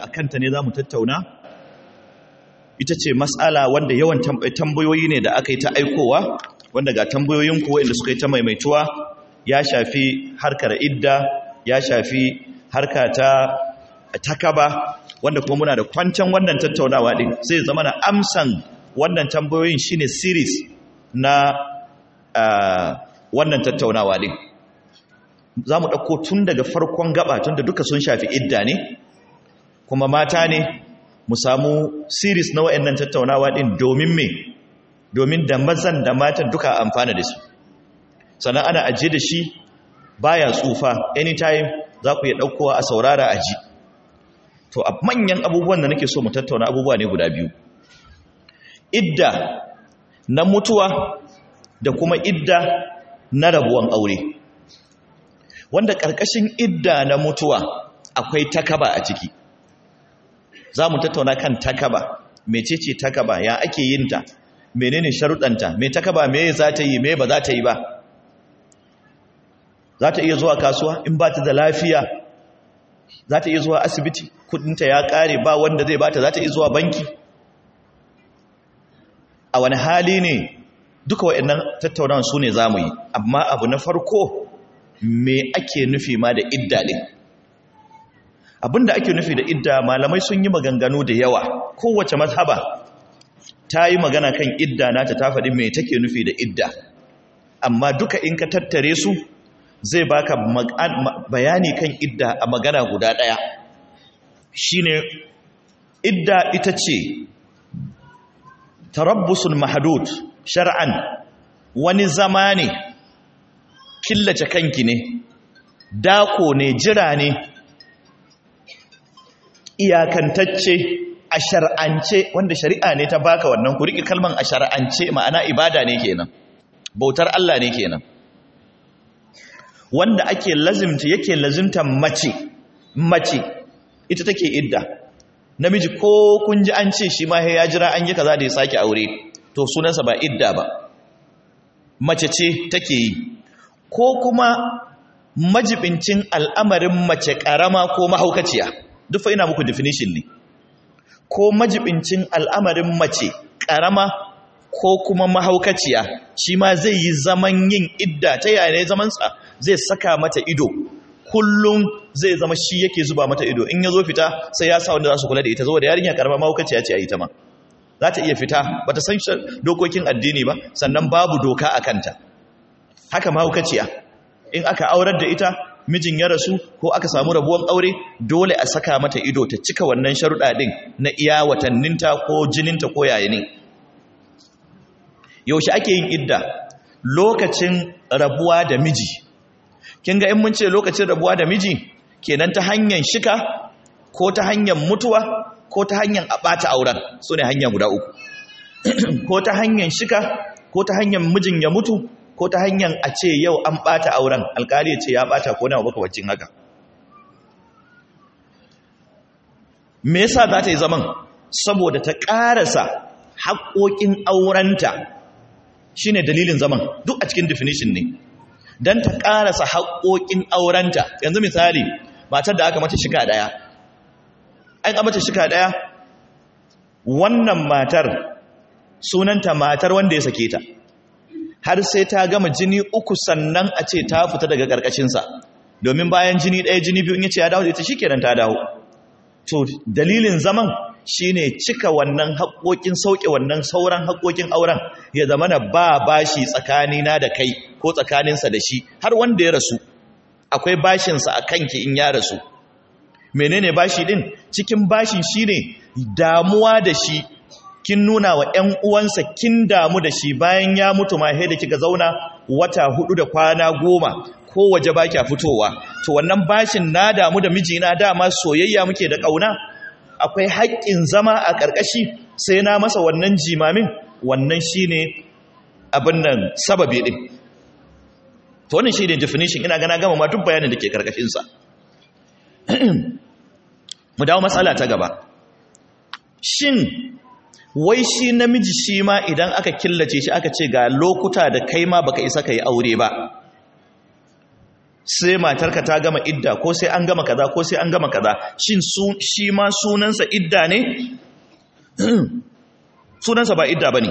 akan ta ne zamu tattauna ita ce mas'ala wanda yawan tambayoyi ne da aka yi ta aikowa wanda ga tambayoyin ku wanda suka yi ta maimaituwa ya shafi harkar idda ya shafi harka ta takaba wanda kuma muna da kwancan wannan tattaunawa din sai zama na amsan wannan tambayoyin shine series na wannan tattaunawa din za mu ɗauko tun daga farkon gaba tun da duka sun shafi idda ne kuma mata ne mu samu series na wa'annan tattaunawa din domin me domin da mazan da matan duka amfana da su sannan ana ajiye da shi baya tsufa anytime za ku iya ɗaukowa a saurara a ji to a manyan abubuwan da nake so mu tattauna abubuwa ne guda biyu idda na mutuwa da kuma idda na rabuwan aure wanda ƙarƙashin idda na mutuwa akwai takaba a ciki za mu tattauna kan takaba mecece takaba ya ake yin ta menene sharuɗanta me takaba me za ta yi me ba za ta yi ba za ta iya zuwa kasuwa in ba ta da lafiya za ta iya zuwa asibiti kudinta ya kare ba wanda zai bata za ta iya zuwa banki a wani hali ne duka waɗannan tattaunawan su ne za mu yi amma abu na farko me ake nufi ma da idda ɗin abinda ake nufi da idda malamai sun yi maganganu da yawa kowace mazhaba ta yi magana kan idda nata ta faɗi me take nufi da idda amma duka in ka tattare su zai baka bayani kan idda a magana guda ɗaya shine idda ita ce tarabbusul mahdud shar'an wani zama ne killace kanki ne dako ne jira ne iyakantacce a shar'ance wanda shari'a ne ta baka wannan ku riƙe kalman a shar'ance ma'ana ibada ne kenan bautar Allah ne kenan wanda ake lazimta yake lazimta mace mace ita take idda namiji ko kun ji an ce shi ma ya jira an yi kaza da ya sake aure to sunansa ba idda ba mace ce take yi ko kuma majibincin al'amarin mace karama ko mahaukaciya duk fa ina muku definition ne ko majibincin al'amarin mace karama ko kuma mahaukaciya shi ma zai yi zaman yin idda ta yaya ne zamansa zai saka mata ido kullum zai zama shi yake zuba mata ido in ya zo fita sai ya sa wanda za su kula da ita zuwa da yarinya karama mahaukaciya ce a ita ma za ta iya fita ba ta san dokokin addini ba sannan babu doka a kanta haka mahaukaciya in aka aurar da ita mijin ya rasu ko aka samu rabuwan aure dole a saka mata ido ta cika wannan sharuɗa ɗin na iya watanninta ko jininta ko yayinin yaushe ake yin idda lokacin rabuwa da miji kin ga in mun ce lokacin rabuwa da miji kenan ta hanyar shika ko ta hanyar mutuwa ko ta hanyar a ɓata auren su ne hanya guda uku ko ta hanyar shika ko ta hanyar mijin ya mutu ko ta hanyar a ce yau an ɓata auren alkali ya ce ya ɓata ko na makamacin haka me yasa za ta yi zaman saboda ta ƙarasa haƙoƙin aurenta shine dalilin zaman duk a cikin definition ne don ta ƙarasa haƙoƙin aurenta yanzu misali matar da aka mata shika ɗaya an ka mata shika ɗaya wannan matar sunanta matar wanda ya sake ta har sai ta gama jini uku sannan a ce ta fita daga ƙarƙashinsa domin bayan jini ɗaya jini biyu in ya ce ya dawo da ita shi kenan ta dawo to dalilin zaman shine cika wannan haƙoƙin sauƙe wannan sauran haƙoƙin auren ya zama na ba bashi tsakanina da kai ko tsakaninsa da shi har wanda ya rasu akwai bashinsa a kanki in ya rasu menene bashi din cikin bashin shine damuwa da shi kin nuna wa ƴan uwansa kin damu da shi bayan ya mutu ma da kika zauna wata hudu da kwana goma ko waje ba kya fitowa to wannan bashin na damu da mijina dama soyayya muke da ƙauna akwai haƙƙin zama a ƙarƙashi sai na masa wannan jimamin wannan shine abin nan sababi din to wannan shine definition ina gana gama ma duk bayanin da ke ƙarƙashinsa mu dawo matsala ta gaba shin wai shi namiji shi ma idan aka killace shi aka ce ga lokuta da kai ma baka isa ka yi aure ba sai matarka ta gama idda ko sai an gama kaza ko sai an gama kaza shin shi ma sunansa idda ne sunansa ba idda bane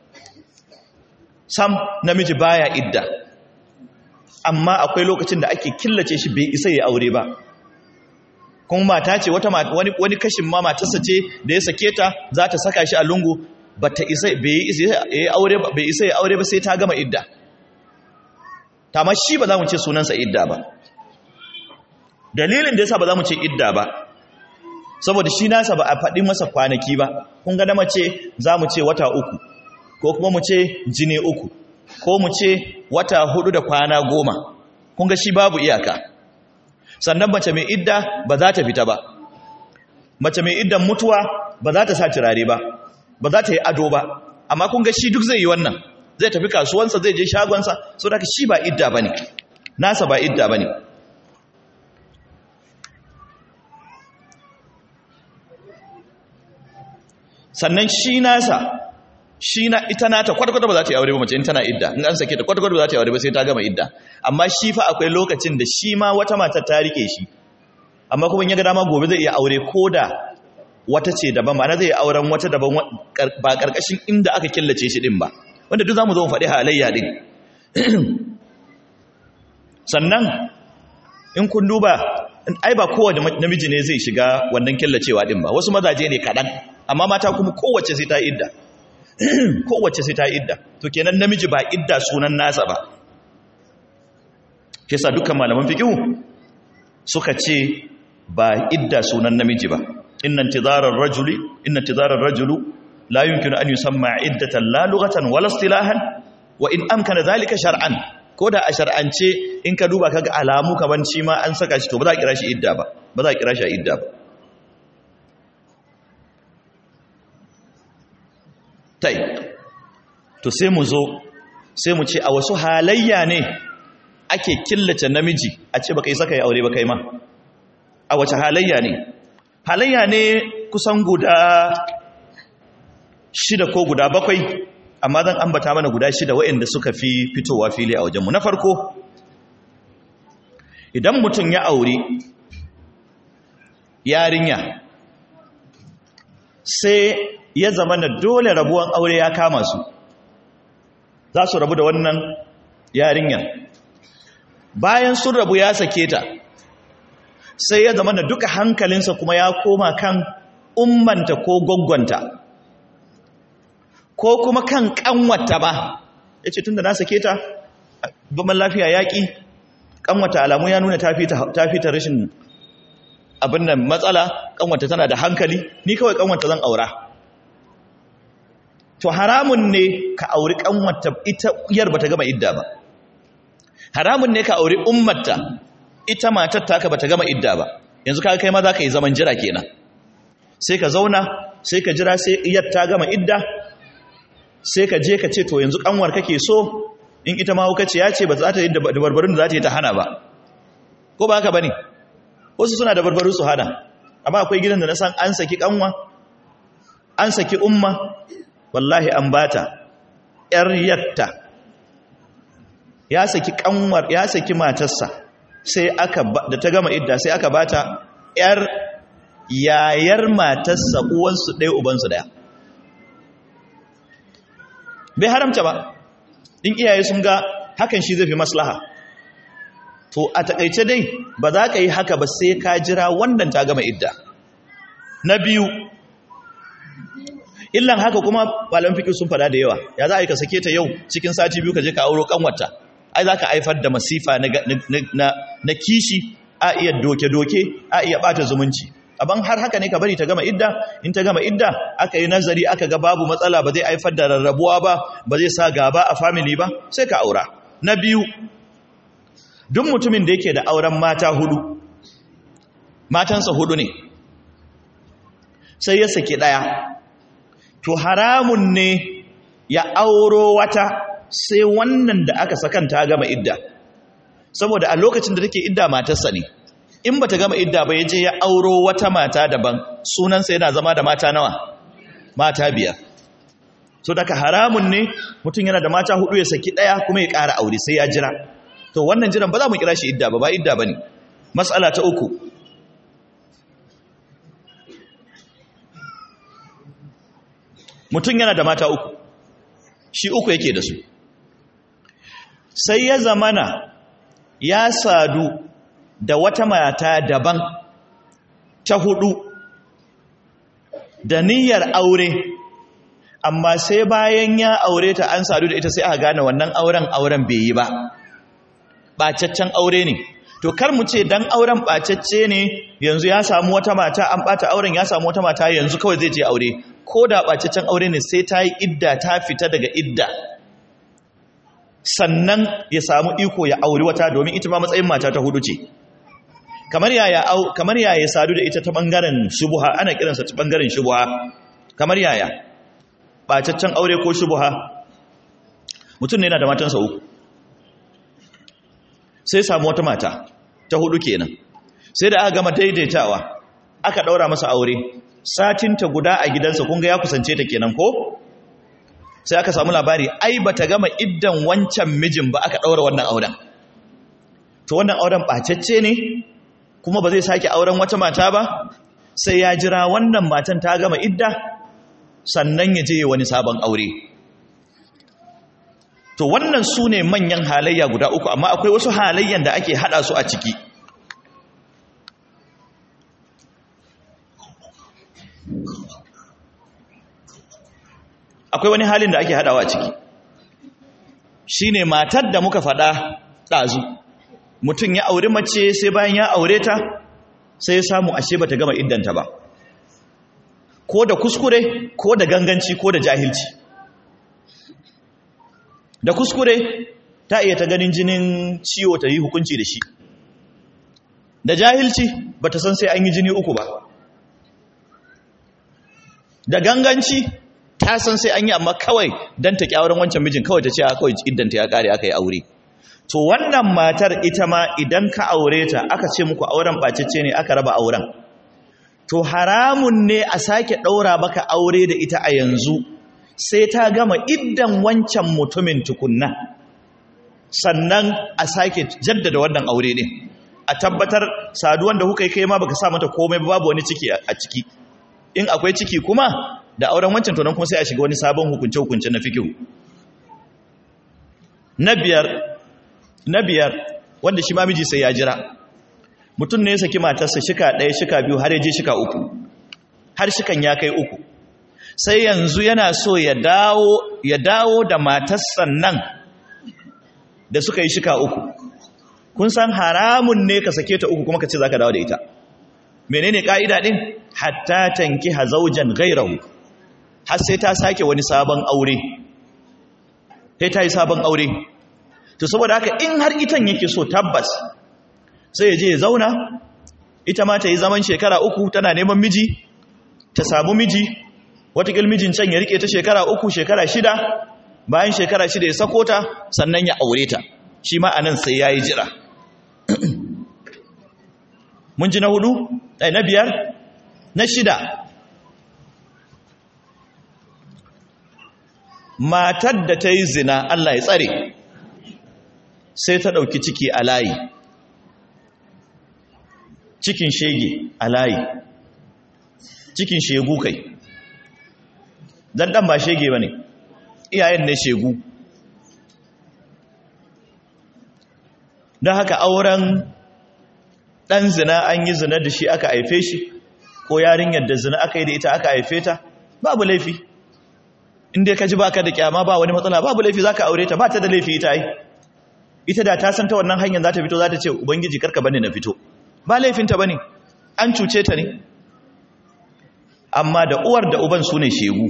sam namiji baya idda amma akwai lokacin da ake killace shi bai isa ya aure ba kuma mata ce wata wani wani kashin ma matarsa ce da ya sake ta za ta saka shi a lungu bata isa bai isa ya aure ba bai isa ya aure ba sai ta gama idda ta ma shi ba za mu ce sunansa idda ba dalilin da yasa ba za mu ce idda ba saboda shi nasa ba a faɗi masa kwanaki ba kun ga na mace za mu ce wata uku ko kuma mu ce jini uku ko mu ce wata hudu da kwana goma kun ga shi babu iyaka sannan mace mai idda ba za ta fita ba mace mai iddan mutuwa ba za ta sa turare ba ba za ta yi ado ba amma kun ga shi duk zai yi wannan zai tafi kasuwansa zai je shagonsa so da shi ba idda ba ne nasa ba idda ba ne sannan shi nasa shi na ita nata kwata-kwata ba za ta yi aure ba mace in tana idda in an sake ta kwata-kwata ba za ta yi aure ba sai ta gama idda amma shi fa akwai lokacin da shi ma wata matar ta rike shi amma kuma in ya ga dama gobe zai iya aure ko da wata ce daban ma'ana zai auren wata daban ba karkashin inda aka killace shi din ba wanda duk zamu zo mu faɗi halayya din sannan in kun duba ai ba kowane namiji ne zai shiga wannan killacewa din ba wasu mazaje ne kaɗan amma mata kuma kowace sai ta idda kowace sai ta idda to kenan namiji ba idda sunan nasa ba kisa dukkan malaman fiqh suka ce ba idda sunan namiji ba inna intizarar rajuli inna intizarar rajulu la yumkinu an yusamma iddatan la lughatan wala istilahan wa in amkana zalika shar'an koda a shar'ance in ka duba kaga alamu kaman shi ma an saka shi to ba za a kira shi idda ba ba za a kira shi idda ba tai to sai mu zo sai mu ce a wasu halayya ne ake killace namiji a ce baka yi saka ya aure ba kai ma a wace halayya ne halayya ne kusan guda shida ko guda bakwai amma zan ambata mana guda shida waɗanda suka fi fitowa fili a wajenmu na farko idan mutum ya aure yarinya sai ya zama na dole rabuwan aure ya kama su za su rabu da wannan yarinyar bayan sun rabu ya sake ta sai ya zama na duka hankalinsa kuma ya koma kan ummanta ko gwaggwanta ko kuma kan kanwata ba ya ce tun da na sake ta gaban lafiya yaƙi kanwata alamu ya nuna ta fita rashin abin nan matsala kanwata tana da hankali ni kawai kanwata zan aura to haramun ne ka auri kanwata ita yar bata gama idda ba haramun ne ka auri ummarta ita matar taka bata gama idda ba yanzu kaga kai ma za ka yi zaman jira kenan sai ka zauna sai ka jira sai iyar ta gama idda sai ka je ka ce to yanzu kanwar kake so in ita ma hukaci ya ce ba za ta yi da barbarin da za ta yi ta hana ba ko ba haka bane wasu suna da barbaru su hana amma akwai gidan da na san an saki kanwa an saki umma wallahi an bata yar yatta ya saki kanwar ya saki matarsa sai aka da ta gama idda sai aka bata yar yayar matarsa uwansu ɗaya ubansu ɗaya bai haramta ba in iyaye sun ga hakan shi zai fi maslaha to a takaice dai ba za ka yi haka ba sai ka jira wannan ta gama idda na biyu illan haka kuma malam fiƙi sun fada da yawa ya za a yi ka sake ta yau cikin sati biyu ka je ka auro kanwata ai za ka haifar da masifa na kishi a iya doke-doke a iya ɓata zumunci aban har haka ne ka bari ta gama idda in ta gama idda aka yi nazari aka ga babu matsala ba zai haifar da rarrabuwa ba ba zai sa gaba a family ba sai ka aura na biyu duk mutumin da yake da auren mata hudu matansa hudu ne sai ya saki daya to haramun ne ya auro wata sai wannan da aka sakan ta gama idda saboda a lokacin da take idda matarsa ne in bata gama idda ba yaje ya auro wata mata daban sunansa yana zama da mata nawa mata biyar so daga haramun ne mutum yana da mata hudu ya saki daya kuma ya ƙara aure sai ya jira to wannan jiran ba za mu kira shi idda ba ba idda ba ne matsala ta uku mutum yana da mata uku shi uku yake da su sai ya zamana ya sadu da wata mata daban ta hudu da niyyar aure amma sai bayan ya aure ta an sadu da ita sai aka gane wannan auren auren bai yi ba ɓacaccen aure ne to kar mu ce dan auren ɓacacce ne yanzu ya samu wata mata an ɓata auren ya samu wata mata yanzu kawai zai je aure ko da ɓacaccen aure ne sai ta yi idda ta fita daga idda sannan ya samu iko ya auri wata domin ita ma matsayin mata ta hudu ce kamar yaya kamar yaya sadu da ita ta bangaren shubuha ana kiransa ta bangaren shubuha kamar yaya ɓacaccen aure ko shubuha mutum ne yana da matansa uku sai samu wata mata ta hudu kenan sai da aka gama daidaitawa aka daura masa aure satinta guda a gidansa kun ga ya kusance ta kenan ko sai aka samu labari ai bata gama iddan wancan mijin ba aka daura wannan auren to wannan auren bacecce ne kuma ba zai sake auren wata mata ba sai ya jira wannan matan ta gama idda sannan ya je wani sabon aure to wannan su ne manyan halayya guda uku amma akwai wasu halayyan da ake hada su a ciki akwai wani halin da ake hadawa a ciki shine matar da muka fada ɗazu mutum ya auri mace sai bayan ya aure ta sai ya samu ashe bata gama iddanta ba ko da kuskure ko da ganganci ko da jahilci da kuskure ta iya ta ganin jinin ciwo ta yi hukunci da shi da jahilci ba ta san sai an yi jini uku ba da ganganci ta san sai an yi amma kawai don ta kyawarin wancan mijin kawai ta ce a kawai iddanta ya kare aka yi aure to wannan matar ita ma idan ka aure ta aka ce muku auren bacicce ne aka raba auren to haramun ne a sake ɗaura baka aure da ita a yanzu sai ta gama iddan wancan mutumin tukunna sannan a sake jaddada wannan aure ne a tabbatar saduwan da kuka yi kai ma baka sa mata komai babu wani ciki a ciki in akwai ciki kuma da auren wancan to nan kuma sai a shiga wani sabon hukunce hukunce na fikihu na biyar na biyar wanda shi ma miji sai ya jira mutum ne ya saki matarsa shika ɗaya shika biyu har ya je shika uku har shikan ya kai uku sai yanzu yana so ya dawo ya dawo da matarsa nan da suka yi shika uku kun san haramun ne ka sake ta uku kuma ka ce za ka dawo da ita menene ka'ida din hatta tanki hazaujan gairahu har sai ta sake wani sabon aure sai ta yi sabon aure to saboda haka in har itan yake so tabbas sai ya je ya zauna ita ma ta yi zaman shekara uku tana neman miji ta samu miji watakil mijin can ya rike ta shekara uku shekara shida bayan shekara shida ya sako ta sannan ya aure ta shi ma anan sai ya yi jira mun ji na hudu ɗai na biyar na shida matar da ta yi zina Allah ya tsare sai ta ɗauki ciki a layi cikin shege a layi cikin shegu kai dan dan ba shege bane iyayen ne shegu don haka auren dan zina an yi zina da shi aka haife shi ko yarinyar da zina aka yi da ita aka haife ta babu laifi inda ka ji baka da kyama ba wani matsala babu laifi zaka aure ta ba ta da laifi ita yi ita da ta san ta wannan hanyar za ta fito za ta ce ubangiji karka bane na fito ba laifinta ba ne an cuce ta ne amma da uwar da uban su ne shegu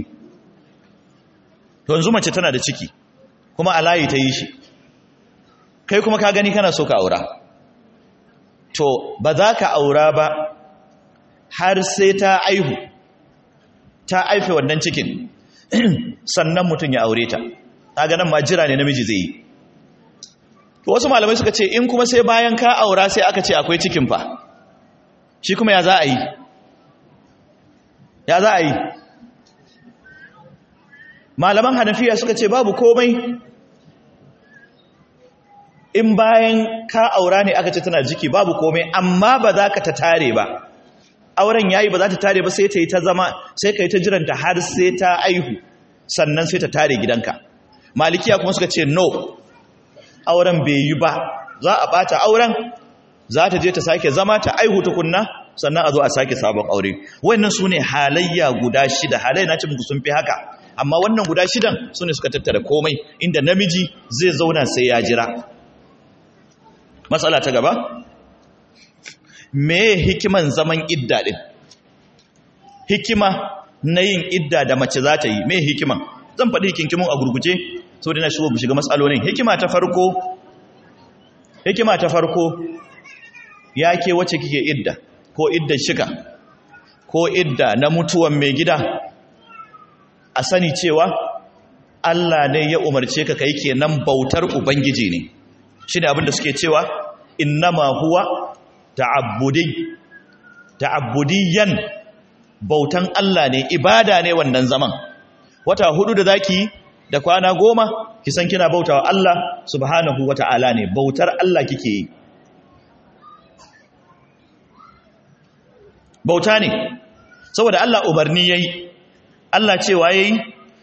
yanzu mace tana da ciki kuma a layi ta yi shi kai kuma ka gani kana so ka aura to ba za ka aura ba har sai ta aihu ta aife wannan cikin sannan mutum ya aure ta ta ganin ma jira ne namiji zai yi to wasu malamai suka ce in kuma sai bayan ka aura sai aka ce akwai cikin fa shi kuma ya za a yi ya za a yi malaman hanafiya suka ce babu komai in bayan ka aura ne aka ce tana jiki babu komai amma ba za ka ta tare ba auren yayi ba za ta tare ba sai ta yi ta zama sai ka yi ta jiranta har sai ta aihu sannan sai ta tare gidanka malikiya kuma suka ce no auren bai yi ba za a bata auren za ta je ta sake zama ta aihu tukunna sannan a zo a sake sabon aure wannan su ne halayya guda shida halayya na ce muku sun fi haka amma wannan guda shidan su ne suka tattara komai inda namiji zai zauna sai ya jira matsala ta gaba me hikiman zaman idda din hikima na yin idda da mace za ta yi me hikiman zan faɗi hikinkimin a gurguje sau da na shigo mu shiga matsalolin hikima ta farko hikima ta farko ya ke wacce kike idda ko iddan shika ko idda na mutuwan mai gida a sani cewa Allah ne ya umarce ka kai kenan bautar ubangiji ne shine abinda suke cewa innama huwa ta'abbudi ta'abbudiyan bautan Allah ne ibada ne wannan zaman wata hudu da zaki da kwana goma ki san kina bautawa Allah subhanahu wata'ala ne bautar Allah kike yi bauta ne saboda Allah umarni yayi Allah cewa yayi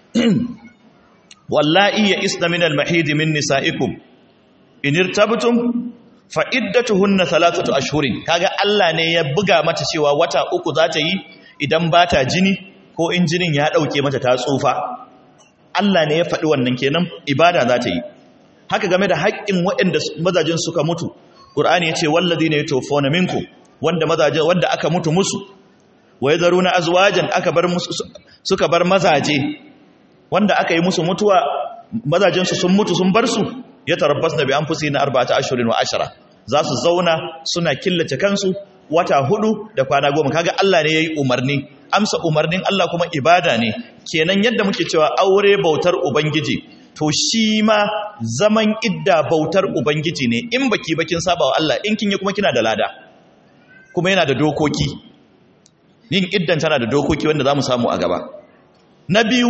wallahi ya isna min al-mahid min nisaikum in irtabtum fa iddatuhunna thalathatu ashhurin kaga Allah ne ya buga mata cewa wata uku za ta yi idan ba ta jini ko in jinin ya dauke mata ta tsufa Allah ne ya faɗi wannan kenan ibada za ta yi haka game da haƙƙin waɗanda mazajin suka mutu Qur'ani ya ce walladhina yatawaffawna minkum wanda mazaje wanda aka mutu musu wa yadharuna azwajan aka bar musu suka bar mazaje wanda aka yi musu mutuwa mazajen su sun mutu sun bar su ya tarabbasna bi anfusina arba'ata ashhurin wa ashara za su zauna suna killace kansu wata hudu da kwana goma kaga Allah ne yayi umarni amsa umarnin Allah kuma ibada ne kenan yadda muke cewa aure bautar ubangiji to shi ma zaman idda bautar ubangiji ne in baki bakin saba wa Allah in kin yi kuma kina da lada kuma yana da dokoki yin iddan tana da dokoki wanda za mu samu a gaba na biyu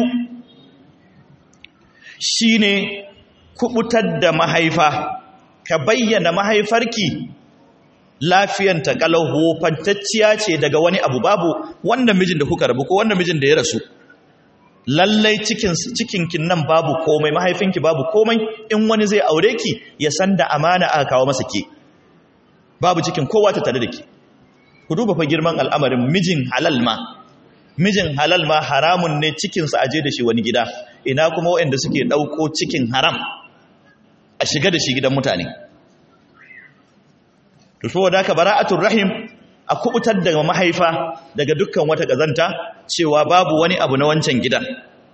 shi ne kubutar da mahaifa ka bayyana mahaifarki lafiyanta kalau hofantacciya ce daga wani abu babu wanda mijin da kuka rabu ko wanda mijin da ya rasu lallai cikinkin nan babu komai mahaifinki babu komai in wani zai aure ki ya san da amana aka kawo masa ke babu cikin kowa ta tare da ke ku duba fa girman al'amarin mijin halal ma mijin halal ma haramun ne cikinsa aje da shi wani gida ina kuma waɗanda suke ɗauko cikin haram a shiga da shi gidan mutane to saboda haka bara'atul rahim a kubutar daga mahaifa daga dukkan wata gazanta cewa babu wani abu na wancan gidan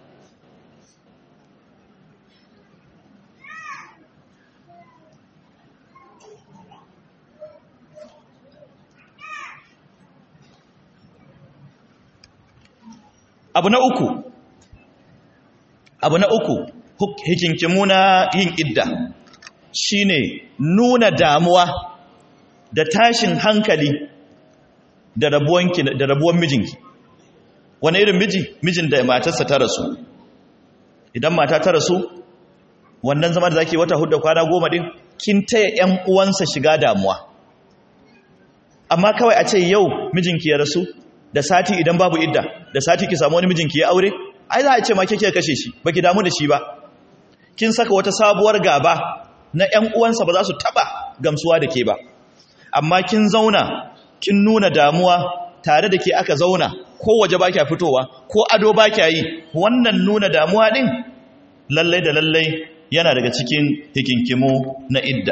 abu na uku abu na uku hikinkimu na yin idda shine nuna damuwa da tashin hankali da rabuwanki da rabuwan mijinki wani irin miji mijin da matarsa ta rasu idan mata ta rasu wannan zama da zaki wata hudu kwana goma din kin taya ƴan uwansa shiga damuwa amma kawai a ce yau mijinki ya rasu da sati idan babu idda da sati ki samu wani mijinki ya aure ai za a ce ma kike kashe shi baki damu da shi ba kin saka wata sabuwar gaba na ƴan uwansa ba za su taba gamsuwa da ke ba amma kin zauna kin nuna damuwa tare da ke aka zauna ko waje ba kya fitowa ko ado ba kya yi wannan nuna damuwa din lallai da lallai yana daga cikin hikinkimo na idda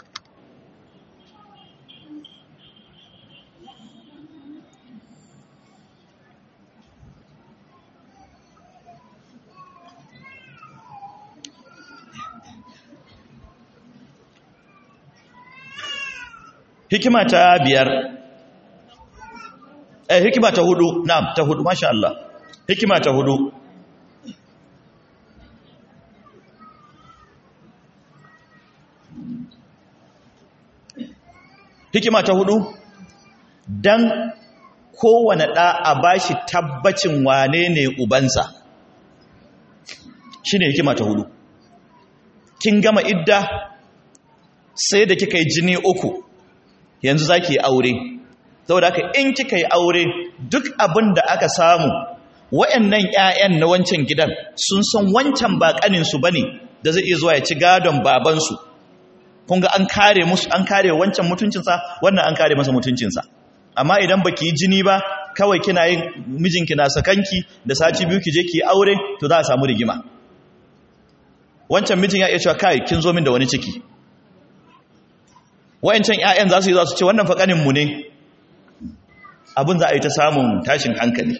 hikima ta biyar eh hikima ta hudu na'am ta hudu masha Allah hikima ta hudu hikima ta hudu dan kowane ɗa a bashi tabbacin wane ne ubansa shine hikima ta hudu kin gama idda sai da kika yi jini uku yanzu za ki yi aure saboda haka in kika yi aure duk abin da aka samu wa'annan 'ya'yan na wancan gidan sun san wancan ba ƙaninsu ba ne da zai iya zuwa ya ci gadon babansu kun ga an kare musu an kare wancan mutuncinsa wannan an kare masa mutuncinsa amma idan baki yi jini ba kawai kina yin mijinki na sakanki da sati biyu ki je ki aure to za a samu rigima wancan mijin ya iya cewa kai kin zo min da wani ciki wayancan ƴaƴan za su yi za su ce wannan fa kanin mu ne abin za a yi ta samun tashin hankali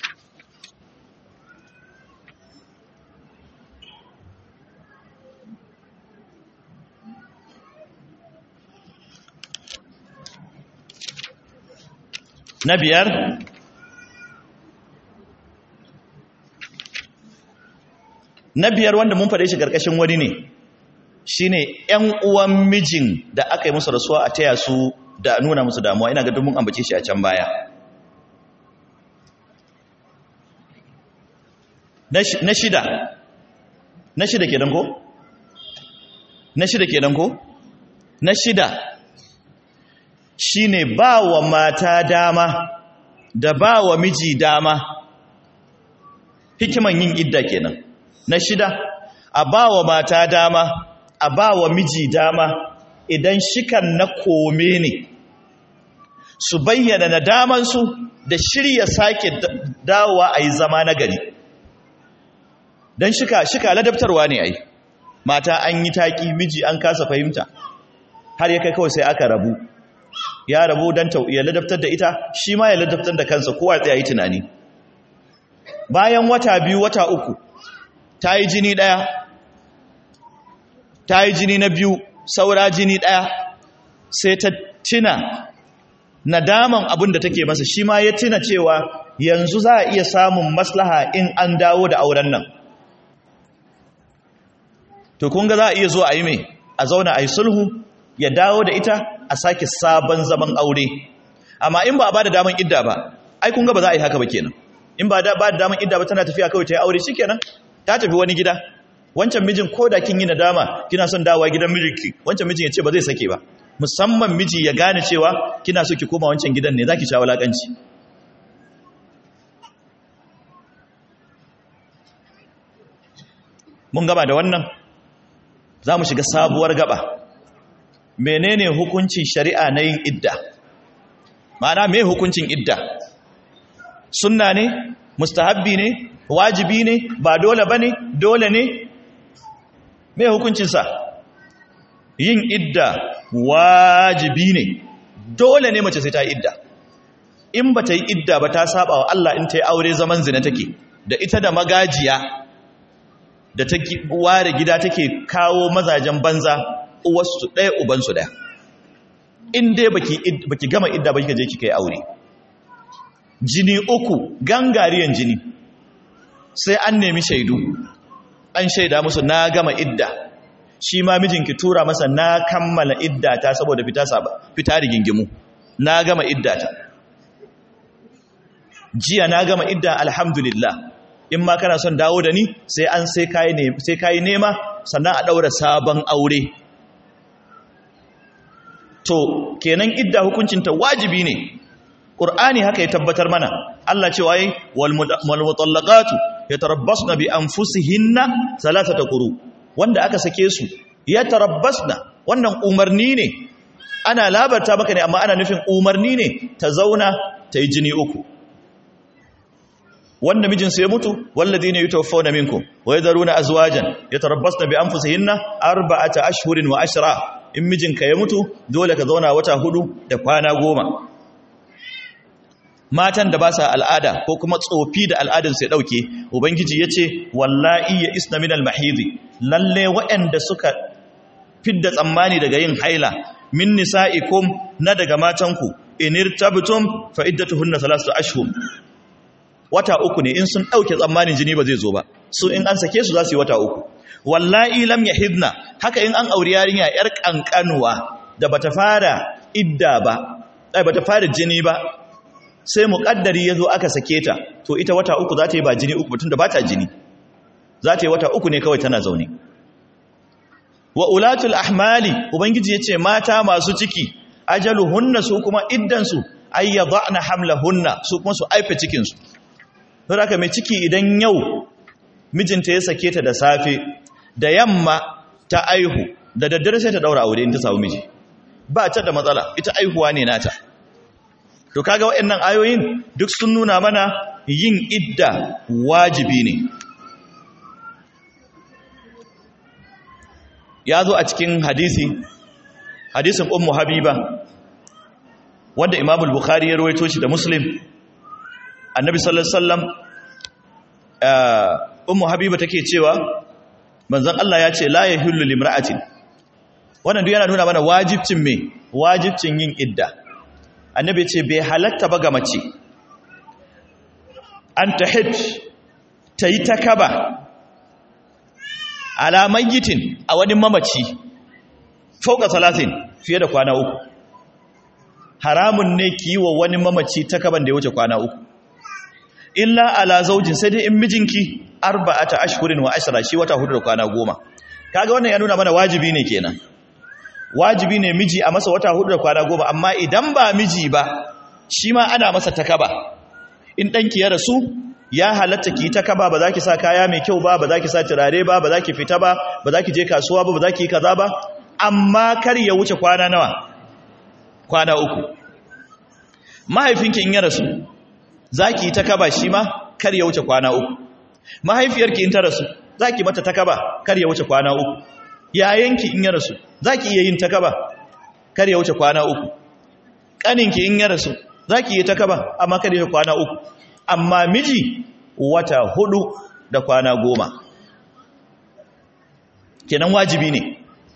na biyar na biyar wanda mun faɗe shi ƙarƙashin wani ne shine ƴan uwan mijin da aka yi musu rasuwa a taya su da nuna musu damuwa ina ga mun ambace shi a can baya na shida na shida kenan ko na shida kenan ko na shida shine ba wa mata dama da ba wa miji dama hikiman yin idda kenan na shida a ba wa mata dama a ba wa miji dama idan shikan na kome ne su bayyana nadamansu da shirya sake dawowa a yi zama na gari don shika shika ladabtarwa ne ai mata an yi taƙi miji an kasa fahimta har ya kai kawai sai aka rabu ya rabu don ya ladabtar da ita shi ma ya ladabtar da kansa kowa tsaye yi tunani bayan wata biyu wata uku ta yi jini ɗaya ta yi jini na biyu saura jini ɗaya sai ta tina nadaman abin da take masa shi ma ya tina cewa yanzu za a iya samun maslaha in an dawo da auren nan to kun ga za a iya zo a yi mai a zauna a yi sulhu ya dawo da ita a sake sabon zaman aure amma in ba a ba da daman idda ba ai kun ga ba za a yi haka ba kenan in ba da ba da daman idda ba tana tafiya kawai ta yi aure shikenan ta tafi wani gida wancan mijin ko da kin yi nadama kina son dawowa gidan mijinki wancan mijin ya ce ba zai sake ba musamman miji ya gane cewa kina so ki koma wancan gidan ne zaki sha walakanci mun gaba da wannan za mu shiga sabuwar gaba menene hukuncin shari'a na yin idda ma'ana me hukuncin idda sunna ne mustahabbi ne wajibi ne ba dole ba ne dole ne me hukuncinsa yin idda wajibi ne dole ne mace sai ta yi idda in ba ta yi idda ba ta saba wa Allah in ta yi aure zaman zina take da ita da magajiya da ta ware gida take kawo mazajen banza uwarsu ɗaya ubansu ɗaya in dai baki gama idda ba kika je kika yi aure jini uku gangariyan jini sai an nemi shaidu an shaida musu na gama idda shi ma mijinki tura masa na kammala idda ta saboda fita saba fita rigingimu na gama idda ta jiya na gama idda alhamdulillah in ma kana son dawo da ni sai an sai kai ne sai kai nema sannan a daura sabon aure to kenan idda hukuncinta wajibi ne Qur'ani haka ya tabbatar mana Allah cewa yi wal mutallaqatu yatarabbasna bi anfusihinna thalathata quru wanda aka sake su yatarabbasna wannan umarni ne ana labarta maka ne amma ana nufin umarni ne ta zauna ta yi jini uku wanda mijin su ya mutu walladina yutawaffawna minkum wa yadharuna azwajan yatarabbasna bi anfusihinna arba'ata ashhurin wa ashra in mijinka ya mutu dole ka zauna wata hudu da kwana goma matan da ba sa al'ada ko kuma tsofi da al'adar sai dauke ubangiji yace wallahi ya isna minal mahidi lalle waɗanda suka fidda tsammani daga yin haila min nisa'ikum na daga matanku inirtabtum fa iddatuhunna thalathatu ashhur wata uku ne in sun dauke tsammanin jini ba zai zo ba su in an sake su za su yi wata uku wallahi lam yahidna haka in an auri yarinya yar kankanuwa da bata fara idda ba ai bata fara jini ba sai muƙaddari ya zo aka sake ta to ita wata uku za ta yi ba jini uku batun da ba ta jini za ta yi wata uku ne kawai tana zaune wa ulatul ahmali ubangiji yace mata masu ciki ajaluhunna su kuma iddansu ay yadhna hamlahunna su kuma su aife cikin su don haka mai ciki idan yau mijinta ya sake ta da safe da yamma ta aihu da daddare sai ta daura aure in ta samu miji ba ta da matsala ita aihuwa ne nata to kaga waɗannan ayoyin duk sun nuna mana yin idda wajibi ne ya zo a cikin hadisi hadisin ummu habiba wanda imamul bukhari ya rawaito shi da muslim annabi sallallahu alaihi wasallam ummu habiba take cewa manzon Allah ya ce la yahillu limra'atin wannan duk yana nuna mana wajibcin me wajibcin yin idda annabi ya ce bai halatta ba ga mace an tahid tayi takaba ala mayyitin a wani mamaci fauka salatin fiye da kwana uku haramun ne ki yi wa wani mamaci takaban da ya wuce kwana uku illa ala zaujin sai dai in mijinki arba'ata ashhurin wa ashra shi wata hudu da kwana goma kaga wannan ya nuna mana wajibi ne kenan wajibi ne miji a masa wata hudu da kwana goma amma idan ba miji ba shi ma ana masa takaba in danki ya rasu ya halatta ki takaba ba za ki sa kaya mai kyau ba ba za ki sa turare ba ba za ki fita ba ba za ki je kasuwa ba ba za ki yi kaza ba amma kar ya wuce kwana nawa kwana uku mahaifinki in ya rasu za ki yi takaba shi ma kar ya wuce kwana uku mahaifiyarki in ta rasu za ki mata takaba kar ya wuce kwana uku yayanki in ya rasu za ki iya yin takaba kar ya wuce kwana uku ƙaninki in ya rasu za ki yi takaba amma kar ya wuce kwana uku amma miji wata hudu da kwana goma kenan wajibi ne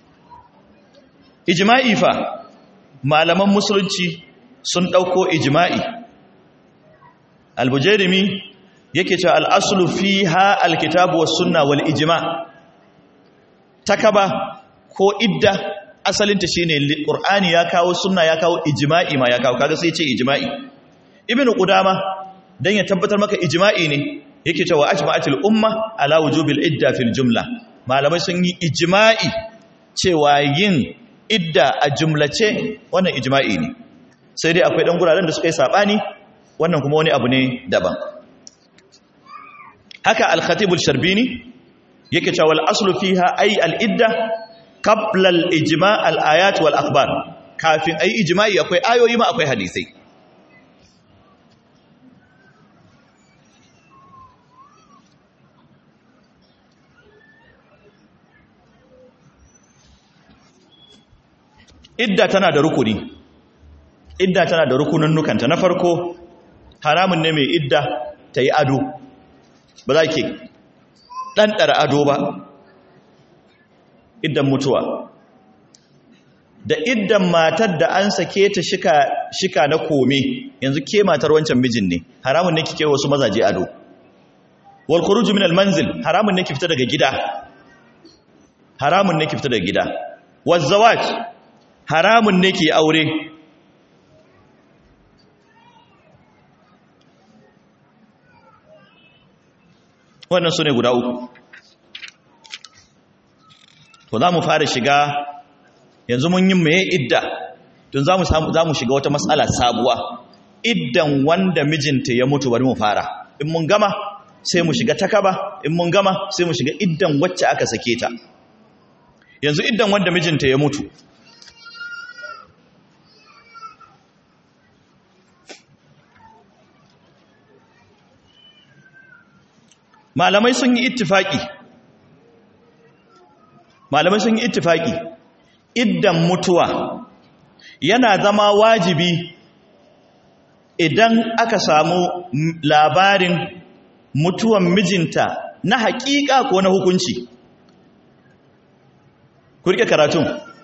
ijma'i fa malaman musulunci sun ɗauko ijma'i albujerimi yake cewa al'asulu fi ha alkitabu wa sunna wal ijma takaba ko idda asalinta shi ne ƙur'ani ya kawo sunna ya kawo ijma'i ma ya kawo kaga sai ce ijma'i ibn qudama dan ya tabbatar maka ijma'i ne yake cewa ajma'atul umma ala wujubil idda fil jumla malamai sun yi ijma'i cewa yin idda a jumlace wannan ijma'i ne sai dai akwai dan guraren da suka yi sabani wannan kuma wani abu ne daban haka al-khatib al-sharbini yake cewa al-aslu fiha ay al-idda qabla al-ijma' al-ayat wal akhbar kafin ayi ijma'i akwai ayoyi ma akwai hadisi idda tana da rukuni idda tana da rukunin nukanta na farko haramun ne mai idda ta yi ado ba za ki ɗanɗara ado ba iddan mutuwa da iddan matar da an sake ta shika, shika na kome yanzu ke matar wancan mijin ne haramun ne kike wasu mazaje ado wal khuruju min al manzil haramun ne ki fita daga gida haramun ne ki fita daga gida waz zawaj haramun ne ki aure wannan su ne guda uku to za mu fara shiga yanzu mun yi mai idda tun za mu shiga wata matsala sabuwa iddan wanda mijinta ya mutu bari mu fara in mun gama sai mu shiga takaba in mun gama sai mu shiga iddan wacce aka sake ta yanzu iddan wanda mijinta ya mutu malamai sun yi ittifaki malamai sun yi ittifaki iddan mutuwa yana zama wajibi idan aka samu labarin mutuwan mijinta na hakika ko na hukunci ku rike karatun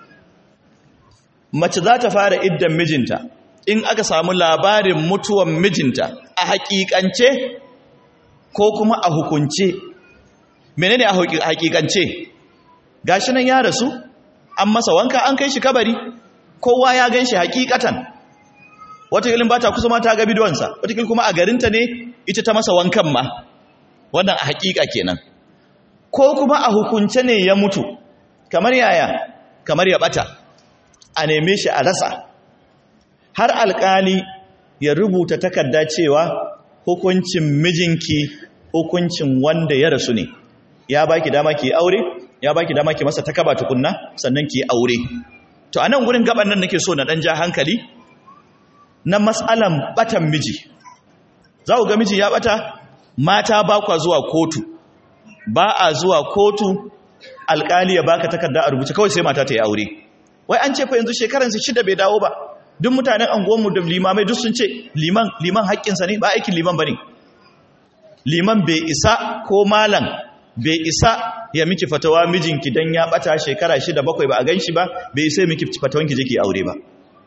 mace za ta fara iddan mijinta in aka samu labarin mutuwan mijinta a hakikance ko kuma a hukunce menene a hakikance gashi nan ya rasu an masa wanka an kai shi kabari kowa ya gan shi hakikatan watakilin ba ta kusa ma ta ga bidonsa watakilin kuma a garinta ne ita ta masa wankan ma wannan a hakika kenan ko kuma a hukunce ne ya mutu kamar yaya kamar ya bata a neme shi a rasa har alkali ya rubuta takarda cewa hukuncin mijinki hukuncin wanda ya rasu ne ya baki dama ki aure ya baki dama ki masa takaba tukunna sannan ki aure to anan gurin gaban nan nake so na dan ja hankali na mas'alan batan miji za ku ga miji ya bata mata ba kwa zuwa kotu ba a zuwa kotu alkali ya baka takarda a rubuce kawai sai mata ta yi aure wai an ce fa yanzu shekaran su shida bai dawo ba duk mutanen anguwanmu da limamai duk sun ce liman liman haƙƙinsa ne ba aikin liman bane liman bai isa ko malam bai isa ya miki fatawa mijinki dan ya bata shekara shida bakwai ba a ganshi ba bai isa miki fatawanki je ki aure ba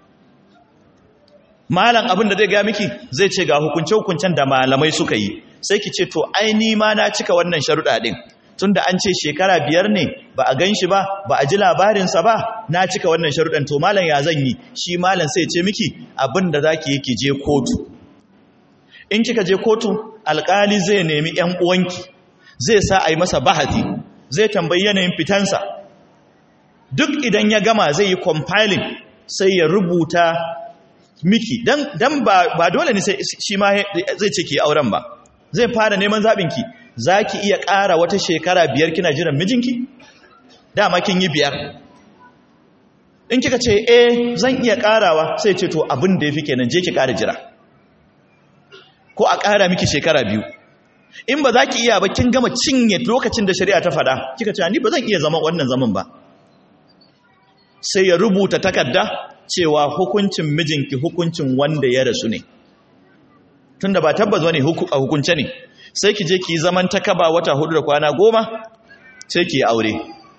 malam abin da zai ga miki zai ce ga hukunce hukuncen da malamai suka yi sai ki ce to ai ni ma na cika wannan sharuɗa din tunda an ce shekara biyar ne ba a gan shi ba ba a ji labarinsa ba na cika wannan sharuɗan to malam ya zan yi shi malam sai ce miki abin da za ki yi ki je kotu in kika je kotu alƙali zai nemi ‘yan uwanki zai sa a yi masa bahati zai tambayi yanayin fitansa duk idan ya gama zai yi compiling sai ya rubuta miki don ba dole ne shi ma zai ce ki auren ba zai fara neman zaɓinki za ki iya ƙara wata shekara biyar kina jiran mijinki? dama kin yi biyar in kika ce eh zan iya ƙarawa sai ce to abin da ya fi kenan je ki ƙara jira ko a ƙara miki shekara biyu in ba za ki iya ba kin gama cinye lokacin da shari'a ta faɗa kika ce ni ba zan iya zama wannan zaman ba sai ya rubuta takarda cewa hukuncin mijinki hukuncin wanda ya rasu ne tunda ba tabbas wani a hukunce ne sai ki je ki zaman takaba wata hudu da kwana goma sai ki aure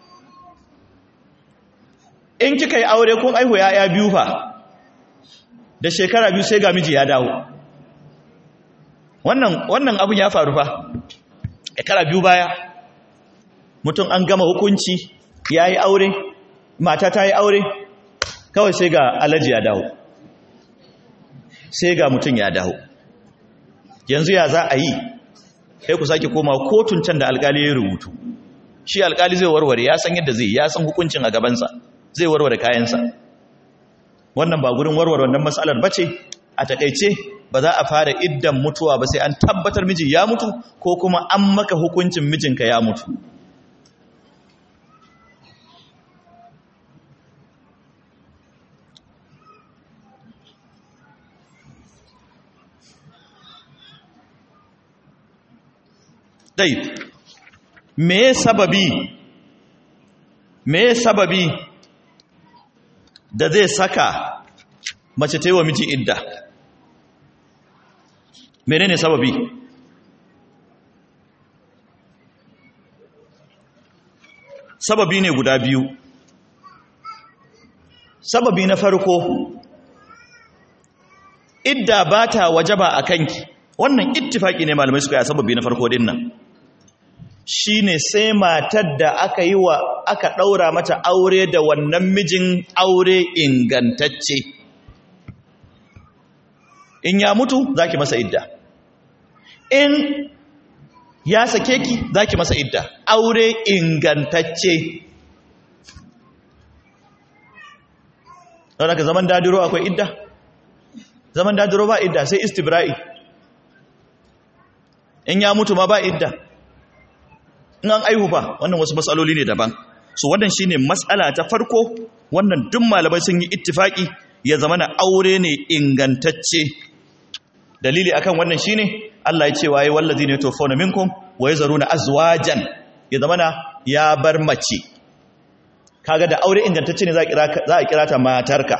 in kika yi aure kun aihu ya'ya biyu fa da shekara biyu sai ga miji ya dawo wannan wannan abun ya faru fa shekara biyu baya mutum an gama hukunci ya yi aure mata ta yi aure kawai sai ga alaji ya dawo sai ga mutum ya dawo yanzu ya za a yi sai ku sake koma kotun can da alkali ya rubutu shi alkali zai warware ya san yadda zai ya san hukuncin a gabansa zai warware kayansa wannan ba gurin warware wannan matsalar bace a takaice ba za a fara iddan mutuwa ba sai an tabbatar miji ya mutu ko kuma an maka hukuncin mijinka ya mutu dai me sababi me sababi da zai saka mace ta yi wa miji idda menene sababi sababi ne guda biyu sababi na farko idda ba ta wajaba a kanki wannan ittifaki ne malamai suka yi sababi na farko din nan shine sai matar da aka yi wa aka ɗaura mata aure da wannan mijin aure ingantacce in ya mutu zaki masa idda in ya sake ki zaki masa idda aure ingantacce don haka zaman dadiro akwai idda zaman dadiro ba idda sai istibra'i in ya mutu ma ba idda in an aihu ba wannan wasu matsaloli ne daban so wannan shine matsala ta farko wannan duk malamai sun yi ittifaki ya zama na aure ne ingantacce dalili akan wannan shine Allah ya ce waye wallazina yatawaffawna minkum wa yazaruna azwajan ya zama na ya bar mace kaga da aure ingantacce ne za a kira za a kira ta matarka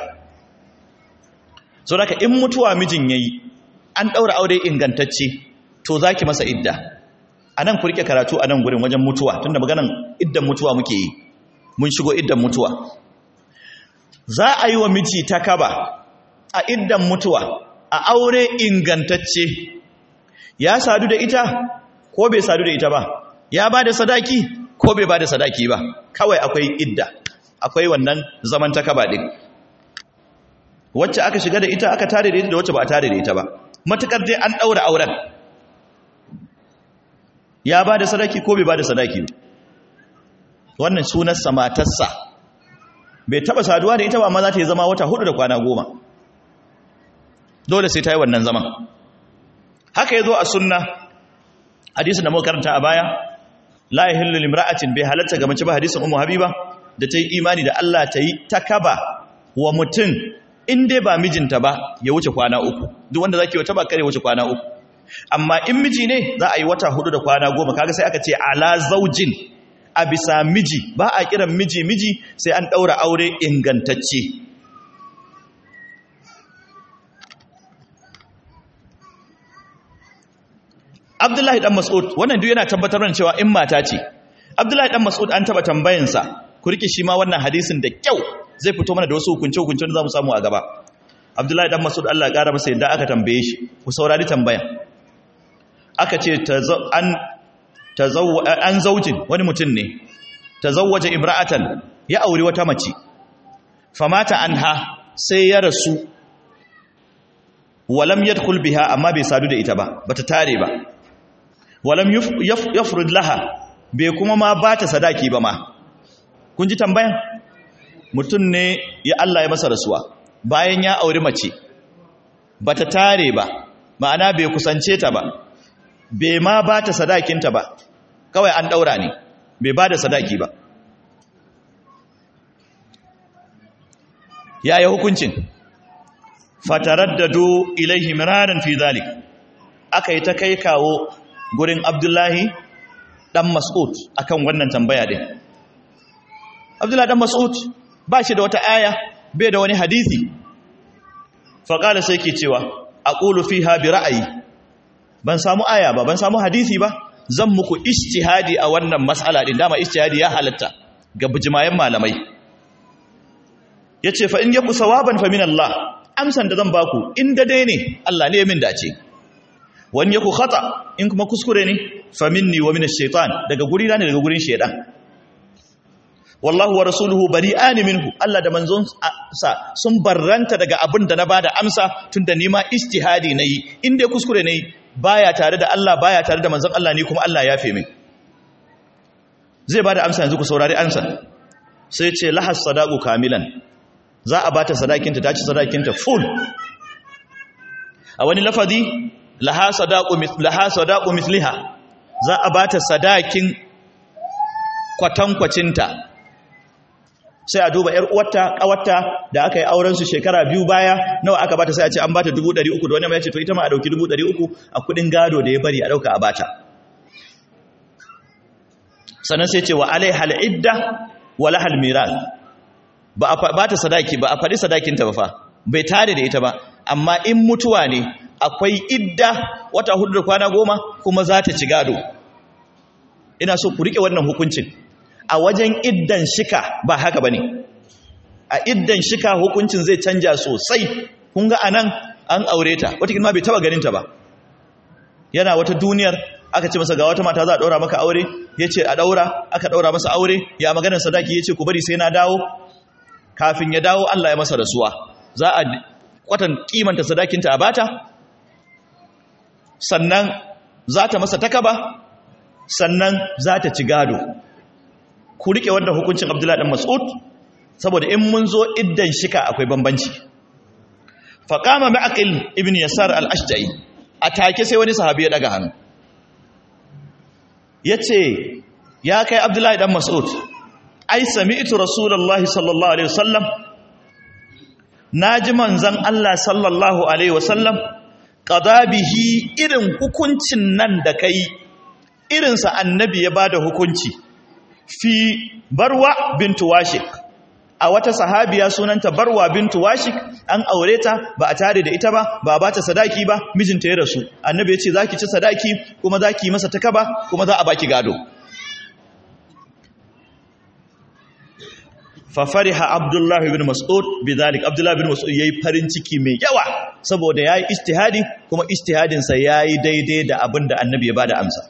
so haka in mutuwa mijin yayi an daura aure ingantacce to zaki masa idda anan ku rike karatu anan gurin wajen mutuwa tunda maganan iddan mutuwa muke yi mun shigo iddan mutuwa za a yi wa miji takaba a iddan mutuwa a aure ingantacce ya sadu da ita ko bai sadu da ita ba ya ba da sadaki ko bai ba da sadaki ba kawai akwai idda akwai wannan zaman takaba din wacce aka shiga da ita aka tare da ita da wacce ba a tare da ita ba matukar dai an daura auren ya ba da sadaki ko bai ba da sadaki wannan sunarsa matarsa bai taba saduwa da ita ba amma za ta yi zama wata hudu da kwana goma dole sai ta yi wannan zaman haka ya zo a sunna hadisin da muka karanta a baya la yahillu limra'atin bai halatta ga mace ba hadisin ummu habiba da ta yi imani da Allah ta yi takaba wa mutum in dai ba mijinta ba ya wuce kwana uku duk wanda zaki wata ba kare wuce kwana uku amma in miji ne za a yi wata hudu da kwana goma kaga sai aka ce ala zaujin a bisa miji ba a kiran miji miji sai an daura aure ingantacce Abdullahi dan Mas'ud wannan duk yana tabbatar da cewa in mata ce Abdullahi dan Mas'ud an taba tambayansa ku rike shi ma wannan hadisin da kyau zai fito mana da wasu hukunce hukunce da zamu samu a gaba Abdullahi dan Mas'ud Allah ya kara masa yadda aka tambaye shi ku saurari tambayan aka ce an an zaujin wani mutum ne tazawwaja imra'atan ya auri wata mace famata anha sai ya rasu walam yadkhul biha amma bai sadu da ita ba bata tare ba walam yafrud laha bai kuma ma bata sadaki ba ma kun ji tambayan mutum ne ya Allah ya masa rasuwa bayan ya auri mace bata tare ba ma'ana bai kusance ta ba bai ma bata sadakinta ba kawai an daura ne bai bada sadaki ba yaya hukuncin fataraddadu ilaihi miraran fi zalik aka yi ta kai kawo gurin abdullahi dan mas'ud akan wannan tambaya din abdullahi dan mas'ud ba shi da wata aya bai da wani hadisi faƙala sai ke cewa aqulu fiha bi ra'ayi ban samu aya ba ban samu hadisi ba zan muku ijtihadi a wannan mas'ala din dama ijtihadi ya halatta ga bijimayen malamai yace fa in yaku sawaban fa min Allah amsan da zan baku in dai ne Allah ne ya min dace wani yaku khata in kuma kuskure ne fa minni wa min ash-shaytan daga guri ne daga gurin shaytan wallahu wa rasuluhu bari'ani minhu Allah da manzon sa sun barranta daga abin da na bada amsa tunda ni ma ijtihadi nayi in dai kuskure nayi baya tare da Allah baya tare da manzon Allah ni kuma Allah ya fe min zai bada amsa yanzu ku saurari amsa sai ce lahas sadaqu kamilan za a bata sadakinta ta ci sadakinta full a wani lafazi laha sadaqu laha sadaqu misliha za a bata sadakin kwatankwacinta sai a duba yar uwarta kawarta da aka yi auren su shekara biyu baya nawa aka bata sai a ce an bata 300 da wani mai ce to ita ma a dauki 300 a kudin gado da ya bari a dauka a bata sannan sai ce wa alaiha al-idda wa lahal miras ba a ba ta sadaki ba a faɗi sadakinta ba fa bai tare da ita ba amma in mutuwa ne akwai idda wata hudu da kwana goma kuma za ta ci gado ina so ku riƙe wannan hukuncin a wajen iddan shika ba haka ba ne a iddan shika hukuncin zai canja sosai kun ga anan an aure ta wata ma bai taba ganinta ba yana wata duniyar aka ce masa ga wata mata za a ɗaura maka aure ya ce a ɗaura aka ɗaura masa aure ya maganar sadaki ya ce ku bari sai na dawo kafin ya dawo Allah ya masa rasuwa za a kwatan kimanta sadakinta a bata sannan za ta masa takaba sannan za ta ci gado ku rike wannan hukuncin Abdullahi dan Mas'ud saboda in mun zo iddan shika akwai bambanci faqama ma'aqil ibn yasar al-ashja'i atake sai wani sahabi ya daga hannu yace ya kai Abdullahi dan Mas'ud ai sami'tu rasulullahi sallallahu alaihi wasallam naji manzon Allah sallallahu alaihi wasallam qada bihi irin hukuncin nan da kai irin sa annabi ya bada hukunci fi barwa bintu washik a wata sahabiya sunanta barwa bintu washik an aure ta ba a tare da ita ba ba ba ta sadaki ba mijinta ya rasu annabi ya ce zaki ci sadaki kuma zaki masa takaba kuma za a baki gado fafariha abdullahi ibn mas'ud bidhalik abdullahi ibn mas'ud yayi farin ciki mai yawa saboda yayi ijtihadi kuma ijtihadin sa yayi daidai da abinda annabi ya bada amsa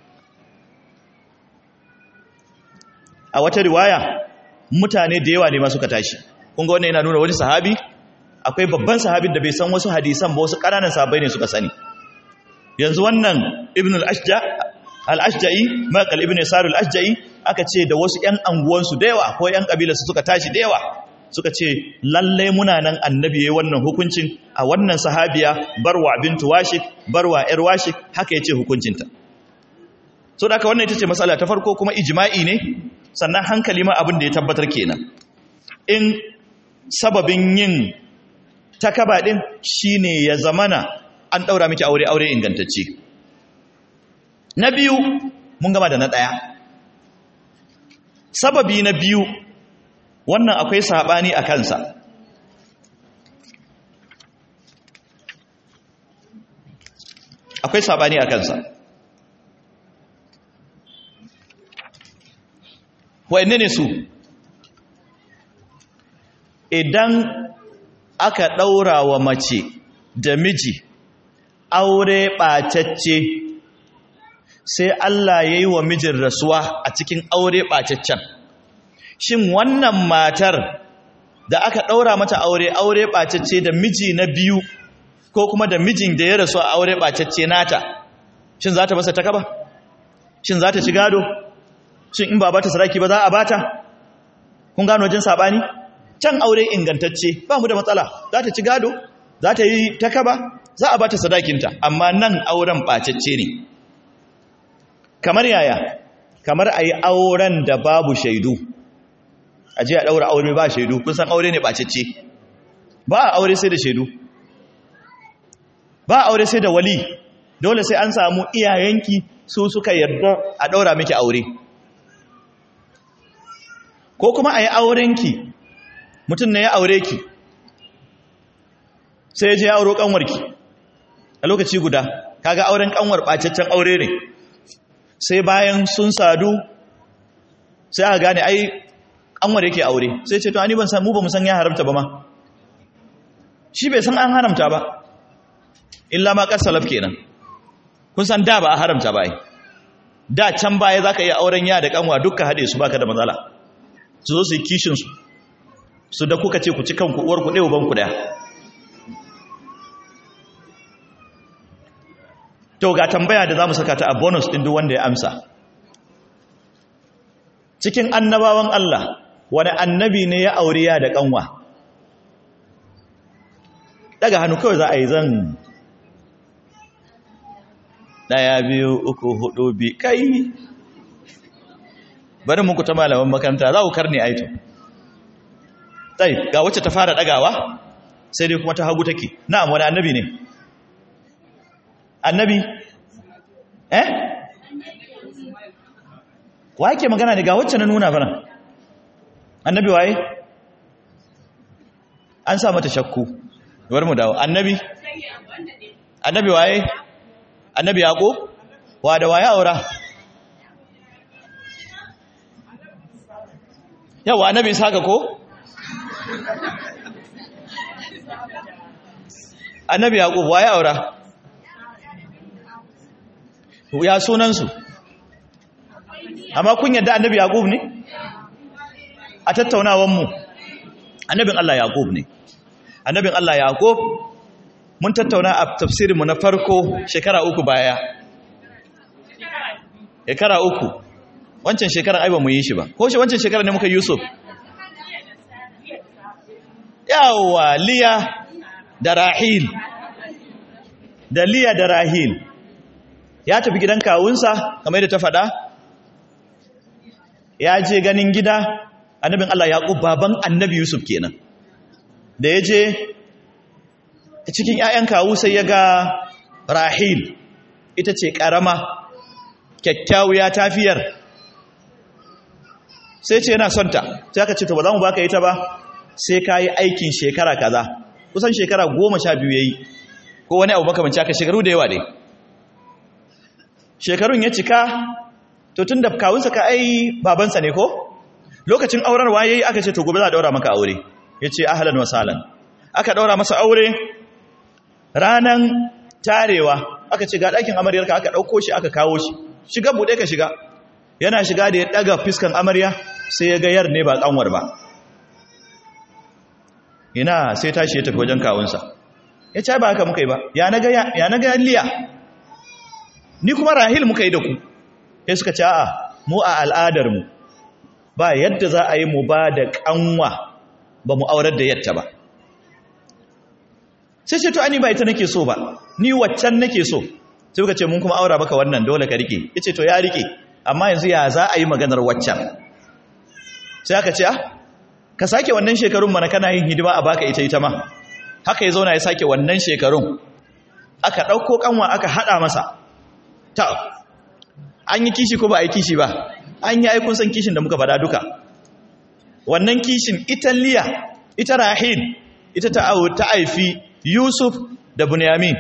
a wata riwaya mutane da yawa ne ma suka tashi kun ga wannan yana nuna wani sahabi akwai babban sahabin da bai san wasu hadisan ba wasu ƙananan sahabbai ne suka sani yanzu wannan ibn al-ashja al-ashja'i maqal ibn yasar al-ashja'i aka ce da wasu 'yan anguwansu da yawa ko 'yan ƙabilarsu suka tashi da yawa suka ce lalle muna nan annabi yayi wannan hukuncin a wannan sahabiya barwa bintu washik barwa yar washik haka yace hukuncinta so da haka wannan ita ce matsala ta farko kuma ijma'i ne sannan hankali ma abin da ya tabbatar kenan in sababin yin takaba din shine ya zamana an daura miki aure aure ingantacce na biyu mun gama da na daya sababi na biyu wannan akwai sabani a kansa akwai sabani a kansa wa'inne ne su idan aka ɗaura wa mace da miji aure ɓacacce sai Allah ya yi wa mijin rasuwa a cikin aure ɓacaccen shin wannan matar da aka ɗaura mata aure aure ɓacacce da miji na biyu ko kuma da mijin da ya rasu a aure ɓacacce nata shin za ta masa ta kaba shin za ta ci gado shin in ba ba ta saraki ba za a bata kun gano wajen saɓani can aure ingantacce ba mu da matsala za ta ci gado za ta yi ta kaba za a bata sadakinta amma nan auren ɓacacce ne kamar yaya kamar a yi auren da babu shaidu a ji a ɗaura aure ba shaidu kun san aure ne ɓacacce ba a aure sai da shaidu ba a aure sai da wali dole sai an samu iyayenki su suka yarda a ɗaura miki aure ko kuma a yi aurenki mutum ne ya aure ki sai ya je ya auro ƙanwarki a lokaci guda kaga auren ƙanwar ɓacaccen aure ne sai bayan sun sadu sai aka gane ai ƙanwar yake aure sai ce to ani ban san mu ba mu san ya haramta ba ma shi bai san an haramta ba illa ma ƙar salaf kenan kun san da ba a haramta ba ai da can baya zaka iya auren ya da ƙanwa dukka haɗe su baka da matsala su zo su yi kishin su su da kuka ce ku ci kanku uwar ku ɗaya uban ku ɗaya to ga tambaya da za mu saka ta a bonus ɗin duk wanda ya amsa cikin annabawan Allah wani annabi ne ya aure ya da ƙanwa daga hannu kawai za a yi zan ɗaya biyu uku hudu bi kai bari muku ta malaman makaranta za ku karni aito tsaye ga wacce ta fara ɗagawa sai dai kuma ta hagu take na'am wani annabi ne annabi eh wa yake magana ne ga wacce na nuna fana annabi waye an sa mata shakku bar mu dawo annabi annabi waye annabi yaqo wa da waye aura yawa annabi saka ko annabi yaqub waye aura ya sunansu amma kun yadda annabi yaqub ne a tattaunawan mu annabin Allah yaqub ne annabin Allah yaqub mun tattauna a tafsirin mu na farko shekara uku baya shekara uku wancan shekarar ai ba mu yi shi ba ko shi wancan shekarar ne muka yusuf yawa liya da rahil da liya da rahil ya tafi gidan kawunsa kamar da ta faɗa ya je ganin gida annabin Allah yaƙub baban annabi Yusuf kenan da ya je cikin ‘ya'yan kawu sai ya ga rahil ita ce ƙarama kyakkyawiya tafiyar sai ce yana son ta sai aka ce to ba za mu baka ita ba sai ka yi aikin shekara kaza kusan shekara goma sha biyu ya yi ko wani abu makamanci aka shekaru da yawa dai shekarun ya cika to tun da kawunsa ka ai babansa ne ko lokacin aurarwa ya yi aka ce to gobe za a daura maka aure ya ce ahalan wasalan aka daura masa aure ranan tarewa aka ce ga ɗakin amaryarka aka ɗauko shi aka kawo shi shiga buɗe ka shiga yana shiga da ya ɗaga fiskan amarya sai ya ga yar ne ba ƙanwar ba ina sai tashi ya tafi wajen kawunsa ya ce ba haka muka yi ba ya na ga liya ni kuma rahil muka yi da ku ya suka ce a'a mu a al'adarmu ba yadda za a yi mu ba da kanwa ba mu aurar da yadda ba sai ce to ani ba ita nake so ba ni waccan nake so sai kuka ce mun kuma aura baka wannan dole ka rike yace to ya rike amma yanzu ya za a yi maganar waccan sai aka ce ah ka sake wannan shekarun mana kana yin hidima a baka ita ita ma haka ya zauna ya sake wannan shekarun aka ɗauko kanwa aka haɗa masa ta an yi kishi ko ba a yi kishi ba an yi aikun san kishin da muka faɗa duka wannan kishin ita liya ita rahil ita ta haifi yusuf da bunyamin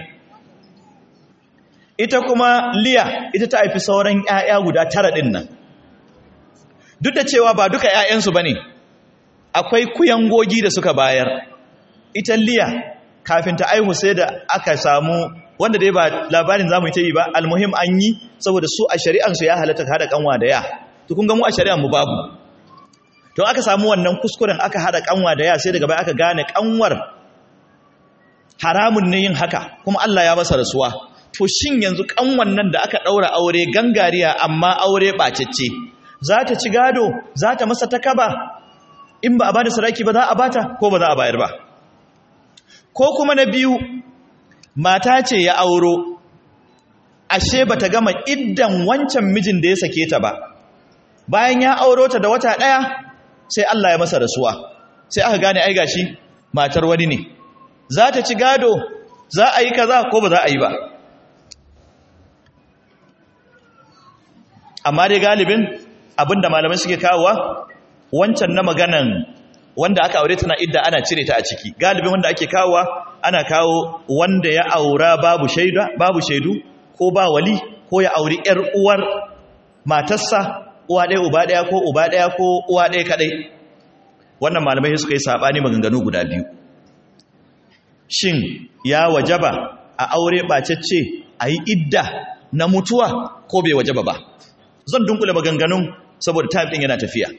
ita kuma liya ita ta haifi sauran 'ya'ya guda tara ɗin nan duk da cewa ba duka 'ya'yansu ba ne akwai kuyangogi da suka bayar ita liya kafin ta aihu sai da aka samu wanda dai ba labarin zamu ta yi ba almuhim an yi saboda su a shari'ansu ya halatta hada kanwa da ya to kun ga mu a shari'an mu babu to aka samu wannan kuskuren aka hada kanwa da ya sai daga baya aka gane kanwar haramun ne yin haka kuma Allah ya masa rasuwa to shin yanzu kanwan nan da aka daura aure gangariya amma aure bacecce za ta ci gado za ta masa takaba in ba a bada sadaki ba za a bata ko ba za a bayar ba ko kuma na biyu mata ce ya auro ashe bata gama iddan wancan mijin da ya sake ta ba bayan ya auro ta da wata daya sai Allah ya masa rasuwa sai aka gane ai gashi matar wani ne za ta ci gado za a yi kaza ko ba za a yi ba amma dai galibin abinda malamai suke kawowa wancan na maganan wanda aka aure tana idda ana cire ta a ciki galibin wanda ake kawowa ana kawo wanda ya aura babu shaida babu shaidu ko ba wali ko ya auri yar uwar matarsa uwa ɗaya uba ɗaya ko uba ɗaya ko uwa ɗaya kaɗai wannan malamai suka yi saɓani maganganu guda biyu shin ya wajaba a aure ɓacacce a yi idda na mutuwa ko bai wajaba ba zan dunkule maganganun saboda time ɗin yana tafiya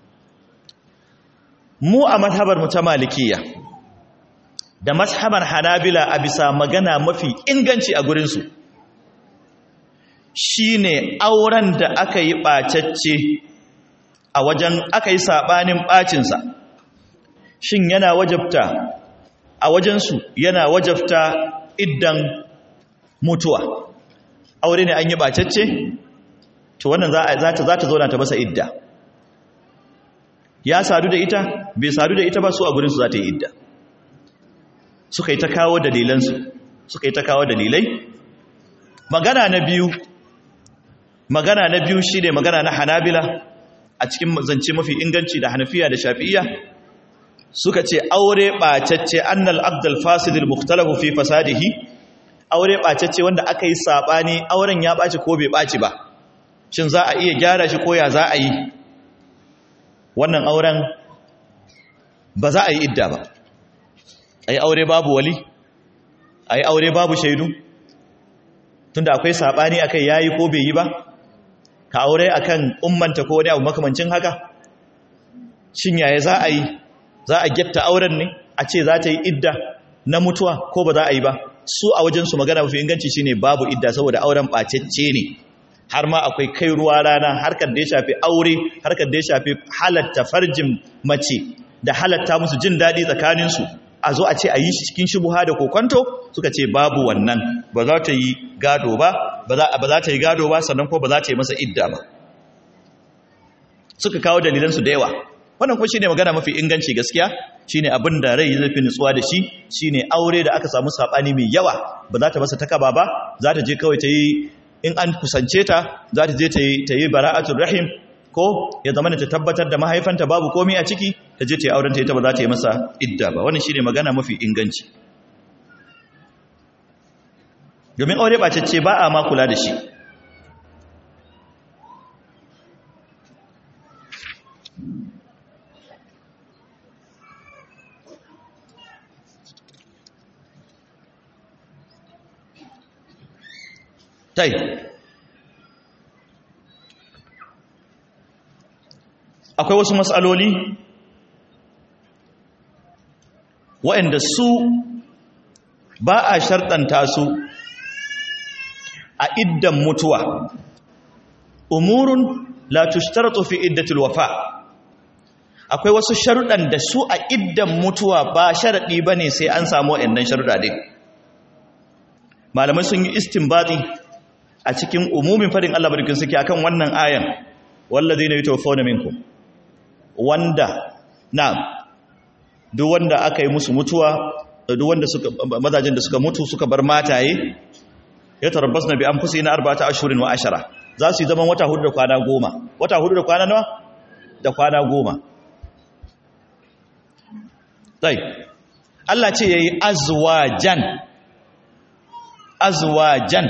mu a mazhabar mu ta malikiya da mazhabar hanabila a bisa magana mafi inganci a gurinsu shine auren da aka yi ɓacacce a wajen aka yi saɓanin ɓacinsa shin yana wajabta a wajensu yana wajabta iddan mutuwa aure ne an yi ɓacacce to wannan za ta zauna ta masa idda ya sadu da ita bai sadu da ita ba su a gurinsu za ta yi idda suka yi ta kawo dalilansu suka yi ta kawo dalilai magana na biyu magana na biyu shi ne magana na hanabila a cikin zance mafi inganci da hanafiya da shafi'iya suka ce aure ɓacacce annal abdul fasidil mukhtalahu fi fasadihi aure ɓacacce wanda aka yi saɓani auren ya ɓaci ko bai ɓaci ba shin za a iya gyara shi ko ya za a yi wannan auren ba za a yi idda ba a yi aure babu wali a yi aure babu shaidu tunda akwai saɓani a kai ya yi ko bai yi ba ka aure a kan ummanta ko wani abu makamancin haka shin yaya za a yi za a getta auren ne a ce za ta yi idda na mutuwa ko ba za a yi ba su a wajensu magana mafi inganci shine babu idda saboda auren ɓacecce ne har ma akwai kai ruwa rana harkar da ya shafi aure harkar da ya shafi halatta farjin mace da halatta musu jin daɗi tsakaninsu a zo a ce a yi shi cikin shubuha da kokonto suka ce babu wannan ba za ta yi gado ba ba za ta yi gado ba sannan ko ba za ta yi masa idda ba suka kawo dalilansu da yawa wannan kuma shine magana mafi inganci gaskiya shine abin da rai zai fi nutsuwa da shi shine aure da aka samu sabani mai yawa ba za ta masa takaba ba za ta je kawai ta yi in an kusance ta za ta je ta yi bara'atul rahim ko ya zama ta tabbatar da mahaifanta babu komai a ciki ta je ta yi auren ta ita ba za ta yi masa idda ba wannan shine magana mafi inganci domin aure bacacce ba a ma kula da shi tai akwai wasu matsaloli waɗanda su ba a sharɗanta su a iddan mutuwa umurun la tushtaratu fi iddatil wafa akwai wasu sharuɗan da su a iddan mutuwa ba sharaɗi bane sai an samu wayannan sharuɗa din malamai sun yi istinbati a cikin umumin fadin Allah barkin suke akan wannan ayan wallazina yatawaffawna minkum wanda na duk wanda aka yi musu mutuwa duk wanda suka mazajin da suka mutu suka bar mataye ya tarabbasna bi anfusina arba'ata ashhurin wa ashara za su yi zaman wata hudu da kwana goma wata hudu da kwana nawa da kwana goma sai Allah ce yayi azwajan azwajan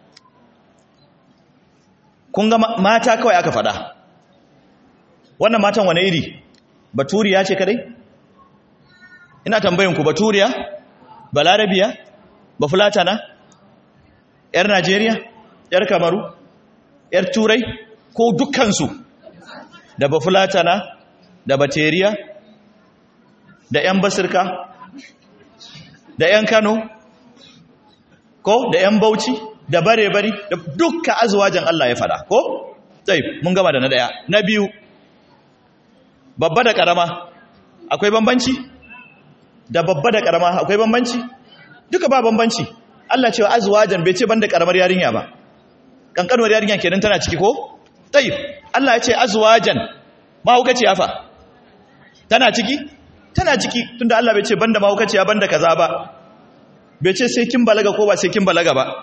kun ga mata kawai aka fada wannan matan wane iri baturiya ce kadai ina tambayin ku baturiya balarabiya bafulatana yar najeriya yar kamaru yar turai ko dukkansu da bafulatana da bateriya da yan basirka da yan kano ko da yan bauchi da bare-bari da dukkan azuwajen Allah ya fada ko? sai mun gama da na daya na biyu babba da karama akwai bambanci da babba da karama akwai bambanci duka ba bambanci Allah cewa azuwajen bai ce banda karamar yarinya ba kankanuwar yarinya kenan tana ciki ko? sai Allah ya ce azuwajen mahaukaci ya fa tana ciki? tana ciki tunda Allah bai ce banda mahaukaci ya banda kaza ba bai ce sai kin balaga ko ba sai kin balaga ba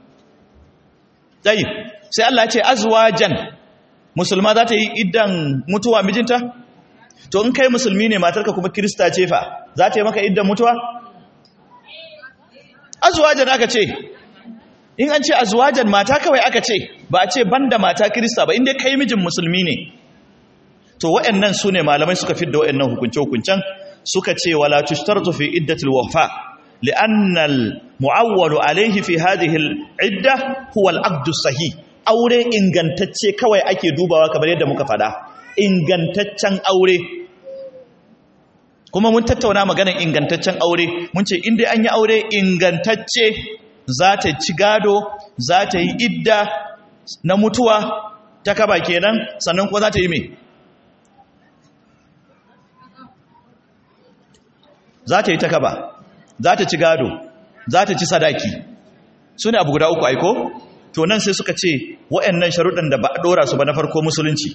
tsayi sai Allah ce azwajan musulma za ta yi iddan mutuwa mijinta to in kai musulmi ne matarka kuma kirista ce fa za ta yi maka iddan mutuwa azwajan aka ce in an ce azwajan mata kawai aka ce ba a ce banda mata kirista ba inda kai mijin musulmi ne to waɗannan su ne malamai suka fidda waɗannan hukunce-hukuncen suka ce wala tushtartu fi iddatil wafa لأن المعول عليه في هذه العدة هو العقد الصحيح aure ingantacce kawai ake dubawa kamar yadda muka fada ingantaccen aure kuma mun tattauna maganar ingantaccen aure mun ce inda an yi aure ingantacce za ta ci gado za ta yi idda na mutuwa ta kaba kenan sannan kuma za ta yi mai za ta yi ta kaba za ta ci gado za ta ci sadaki su ne abu guda uku aiko to nan sai suka ce wa'annan sharuɗan da ba a ɗora su ba na farko musulunci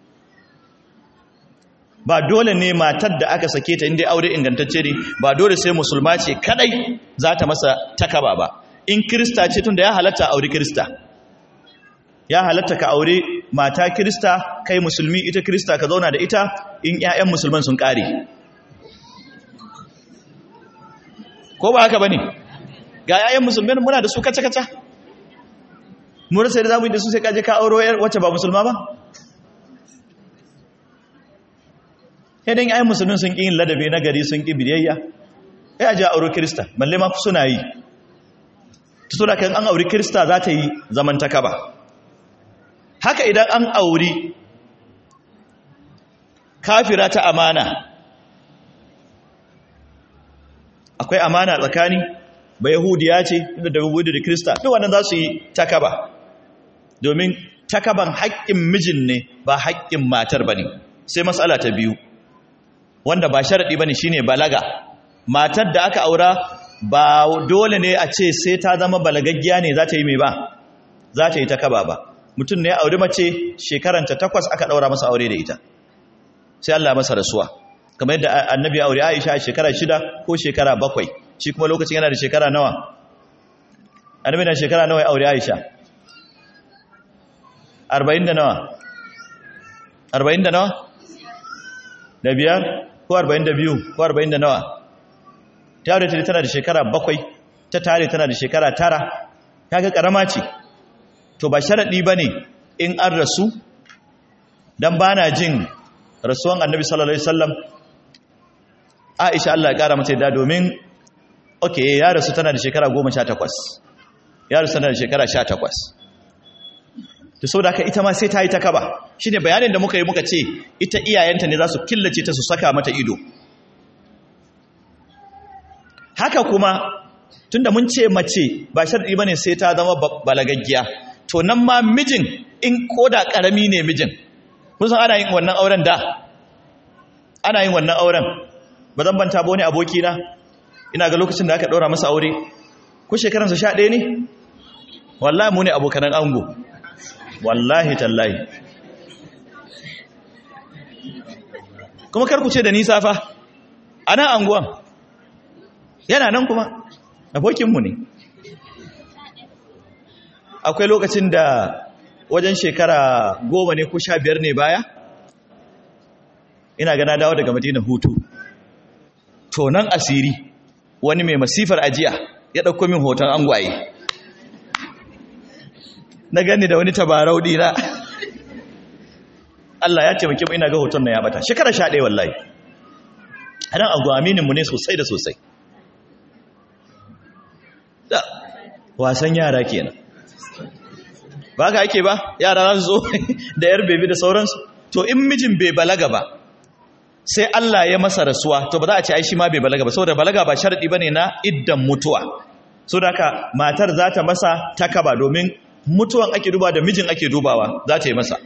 ba dole ne matar da aka sake ta inda aure ingantacce ne ba dole sai musulma ce kadai za ta masa takaba ba in kirista ce tun da ya halatta aure kirista ya halatta ka aure mata kirista kai musulmi ita kirista ka zauna da ita in 'ya'yan musulman sun ƙare ko ba haka ba ne ga 'ya'yan musulman muna da su kaca-kaca mu rasa da zamu yi da su sai kaje ka auro wacce ba musulma ba idan ayi musulmin sun ƙi yin ladabi na gari sun ƙi biyayya ya ji auro kirista balle ma suna yi ta so da kan an auri kirista za ta yi zamantaka ba haka idan an auri kafira ta amana akwai amana tsakani ba yahudiya ce inda da yahudu da kirista duk wannan za su yi takaba domin takaban haƙƙin mijin ne ba haƙƙin matar ba ne sai matsala ta biyu wanda ba sharaɗi ba ne shi ne balaga matar da aka aura ba dole ne a ce sai ta zama balagaggiya ne za ta yi mai ba za ta yi ta kaba ba mutum ne auri mace shekaranta takwas aka ɗaura masa aure da ita sai Allah masa rasuwa kamar yadda annabi aure Aisha a shekara shida ko shekara bakwai shi kuma lokacin yana da shekara nawa annabi na shekara nawa ya aure Aisha arba'in da nawa arba'in da nawa da biyar ko arba'in da biyu ko arba'in da nawa ta aure ta tana da shekara bakwai ta tare tana da shekara tara kaga karama ce to ba sharaɗi ba ne in an rasu don ba na jin rasuwan annabi sallallahu alaihi wasallam aisha Allah ya ƙara mata yadda domin ok ya rasu tana da shekara goma sha takwas ya rasu tana da shekara sha takwas to sau da aka ita ma sai ta yi ta kaba shi ne bayanin da muka yi muka ce ita iyayenta ne za su killace ta su saka mata ido haka kuma tunda mun ce mace ba sharɗi ba ne sai ta zama balagaggiya to nan ma mijin in ko da karami ne mijin kun san ana yin wannan auren da ana yin wannan auren ba zan banta ba wani aboki na ina ga lokacin da aka ɗora masa aure ko shekaransa sha ɗaya ne wallahi mu ne abokanan ango wallahi tallahi kuma karku ce da nisa fa a nan anguwan yana nan kuma abokinmu ne akwai lokacin da wajen shekara goma ne ko sha biyar ne baya ina gana dawo daga madina hutu to nan asiri wani mai masifar ajiya ya ɗauko min hoton angwaye na gani da wani tabarau dina Allah ya taimake mu ina ga hoton nan ya bata shekara sha ɗaya wallahi a nan anguwa amininmu ne sosai da sosai da wasan yara kenan ba ka ake ba yara za su zo da yar bebi da sauransu to in mijin bai balaga ba sai Allah ya masa rasuwa to ba za a ce ai shi ma bai balaga ba saboda balaga ba sharadi bane na iddan mutuwa so da haka matar za ta masa takaba domin mutuwan ake duba da mijin ake dubawa za ta yi masa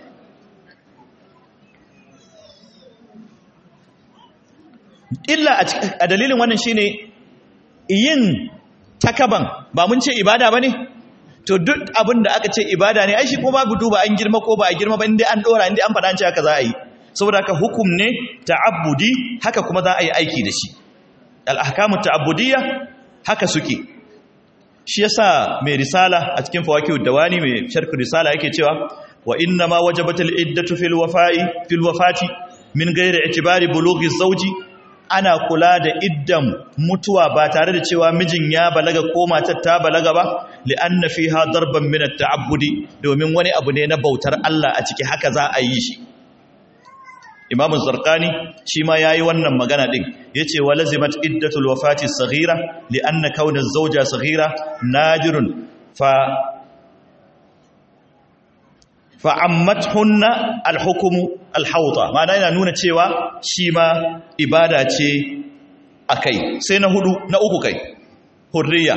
illa a dalilin wannan shine yin takaban ba mun ce ibada bane to duk abin da aka ce ibada ne ai shi ko babu duba an girma ko ba a girma ba inda an dora inda an faɗa an ce haka za a yi saboda haka hukum ne ta'abbudi haka kuma za a yi aiki da shi al-ahkamu ta'abbudiyya haka suke shi yasa mai risala a cikin fawakihu dawani mai sharh risala yake cewa wa inna ma wajabatul iddatu fil wafa'i fil wafati min ghairi i'tibari bulughi zawji ana kula da iddan mutuwa ba tare da cewa mijin ya balaga ko matar ta balaga ba li'anna fiha darban min at-ta'abbudi domin wani abu ne na bautar Allah a ciki haka za a yi shi Imam Zarqani shi ma yayi wannan magana din yace walazimat iddatul wafati saghira li'anna kauna az-zawja saghira nadirun fa fa'ammathunna al-hukmu al-hawta ma'ana yana nuna cewa shi ma ibada ce akai sai na hudu na uku kai hurriya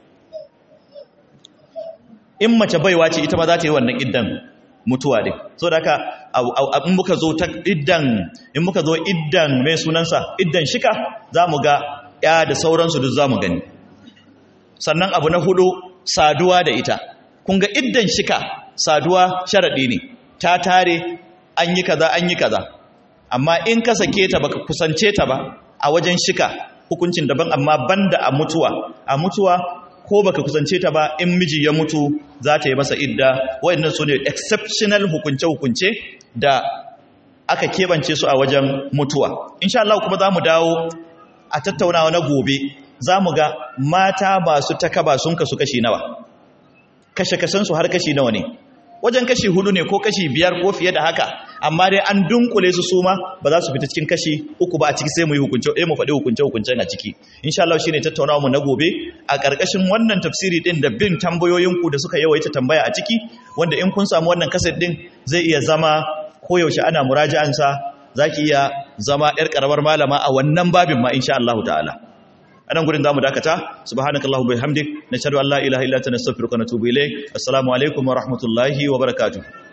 in mace baiwa ce ita ma za ta yi wannan iddan mutuwa din so da haka in muka zo ta iddan in muka zo iddan mai sunansa iddan shika za mu ga ya da sauransu duk za mu gani sannan abu na hudu saduwa da ita kun ga iddan shika saduwa sharaɗi ne ta tare an yi kaza an yi kaza amma in ka sake ta baka kusance ta ba a wajen shika hukuncin daban amma banda a mutuwa a mutuwa ko baka kusance ta ba in miji ya mutu za ta yi masa idda wayannan su ne exceptional hukunce-hukunce da aka keɓance su a wajen mutuwa insha Allah kuma za mu dawo a tattaunawa na gobe za mu ga mata masu takaba sun kasu kashi nawa kashe-kashensu har kashi nawa ne wajen kashi hudu ne ko kashi biyar ko fiye da haka amma dai an dunkule su suma ba za su fita cikin kashi uku ba a ciki sai mu yi hukunce eh mu faɗi hukunce hukuncen a ciki insha Allah shine tattaunawa mu na gobe a ƙarƙashin wannan tafsiri din da bin tambayoyin ku da suka yawaita tambaya a ciki wanda in kun samu wannan kaset din zai iya zama koyaushe ana muraja'an sa zaki iya zama yar karamar malama a wannan babin ma insha Allah ta'ala anan gurin zamu dakata subhanakallahu bihamdik nashhadu an la ilaha illa anta nastaghfiruka wa natubu ilayk assalamu alaikum wa rahmatullahi wa barakatuh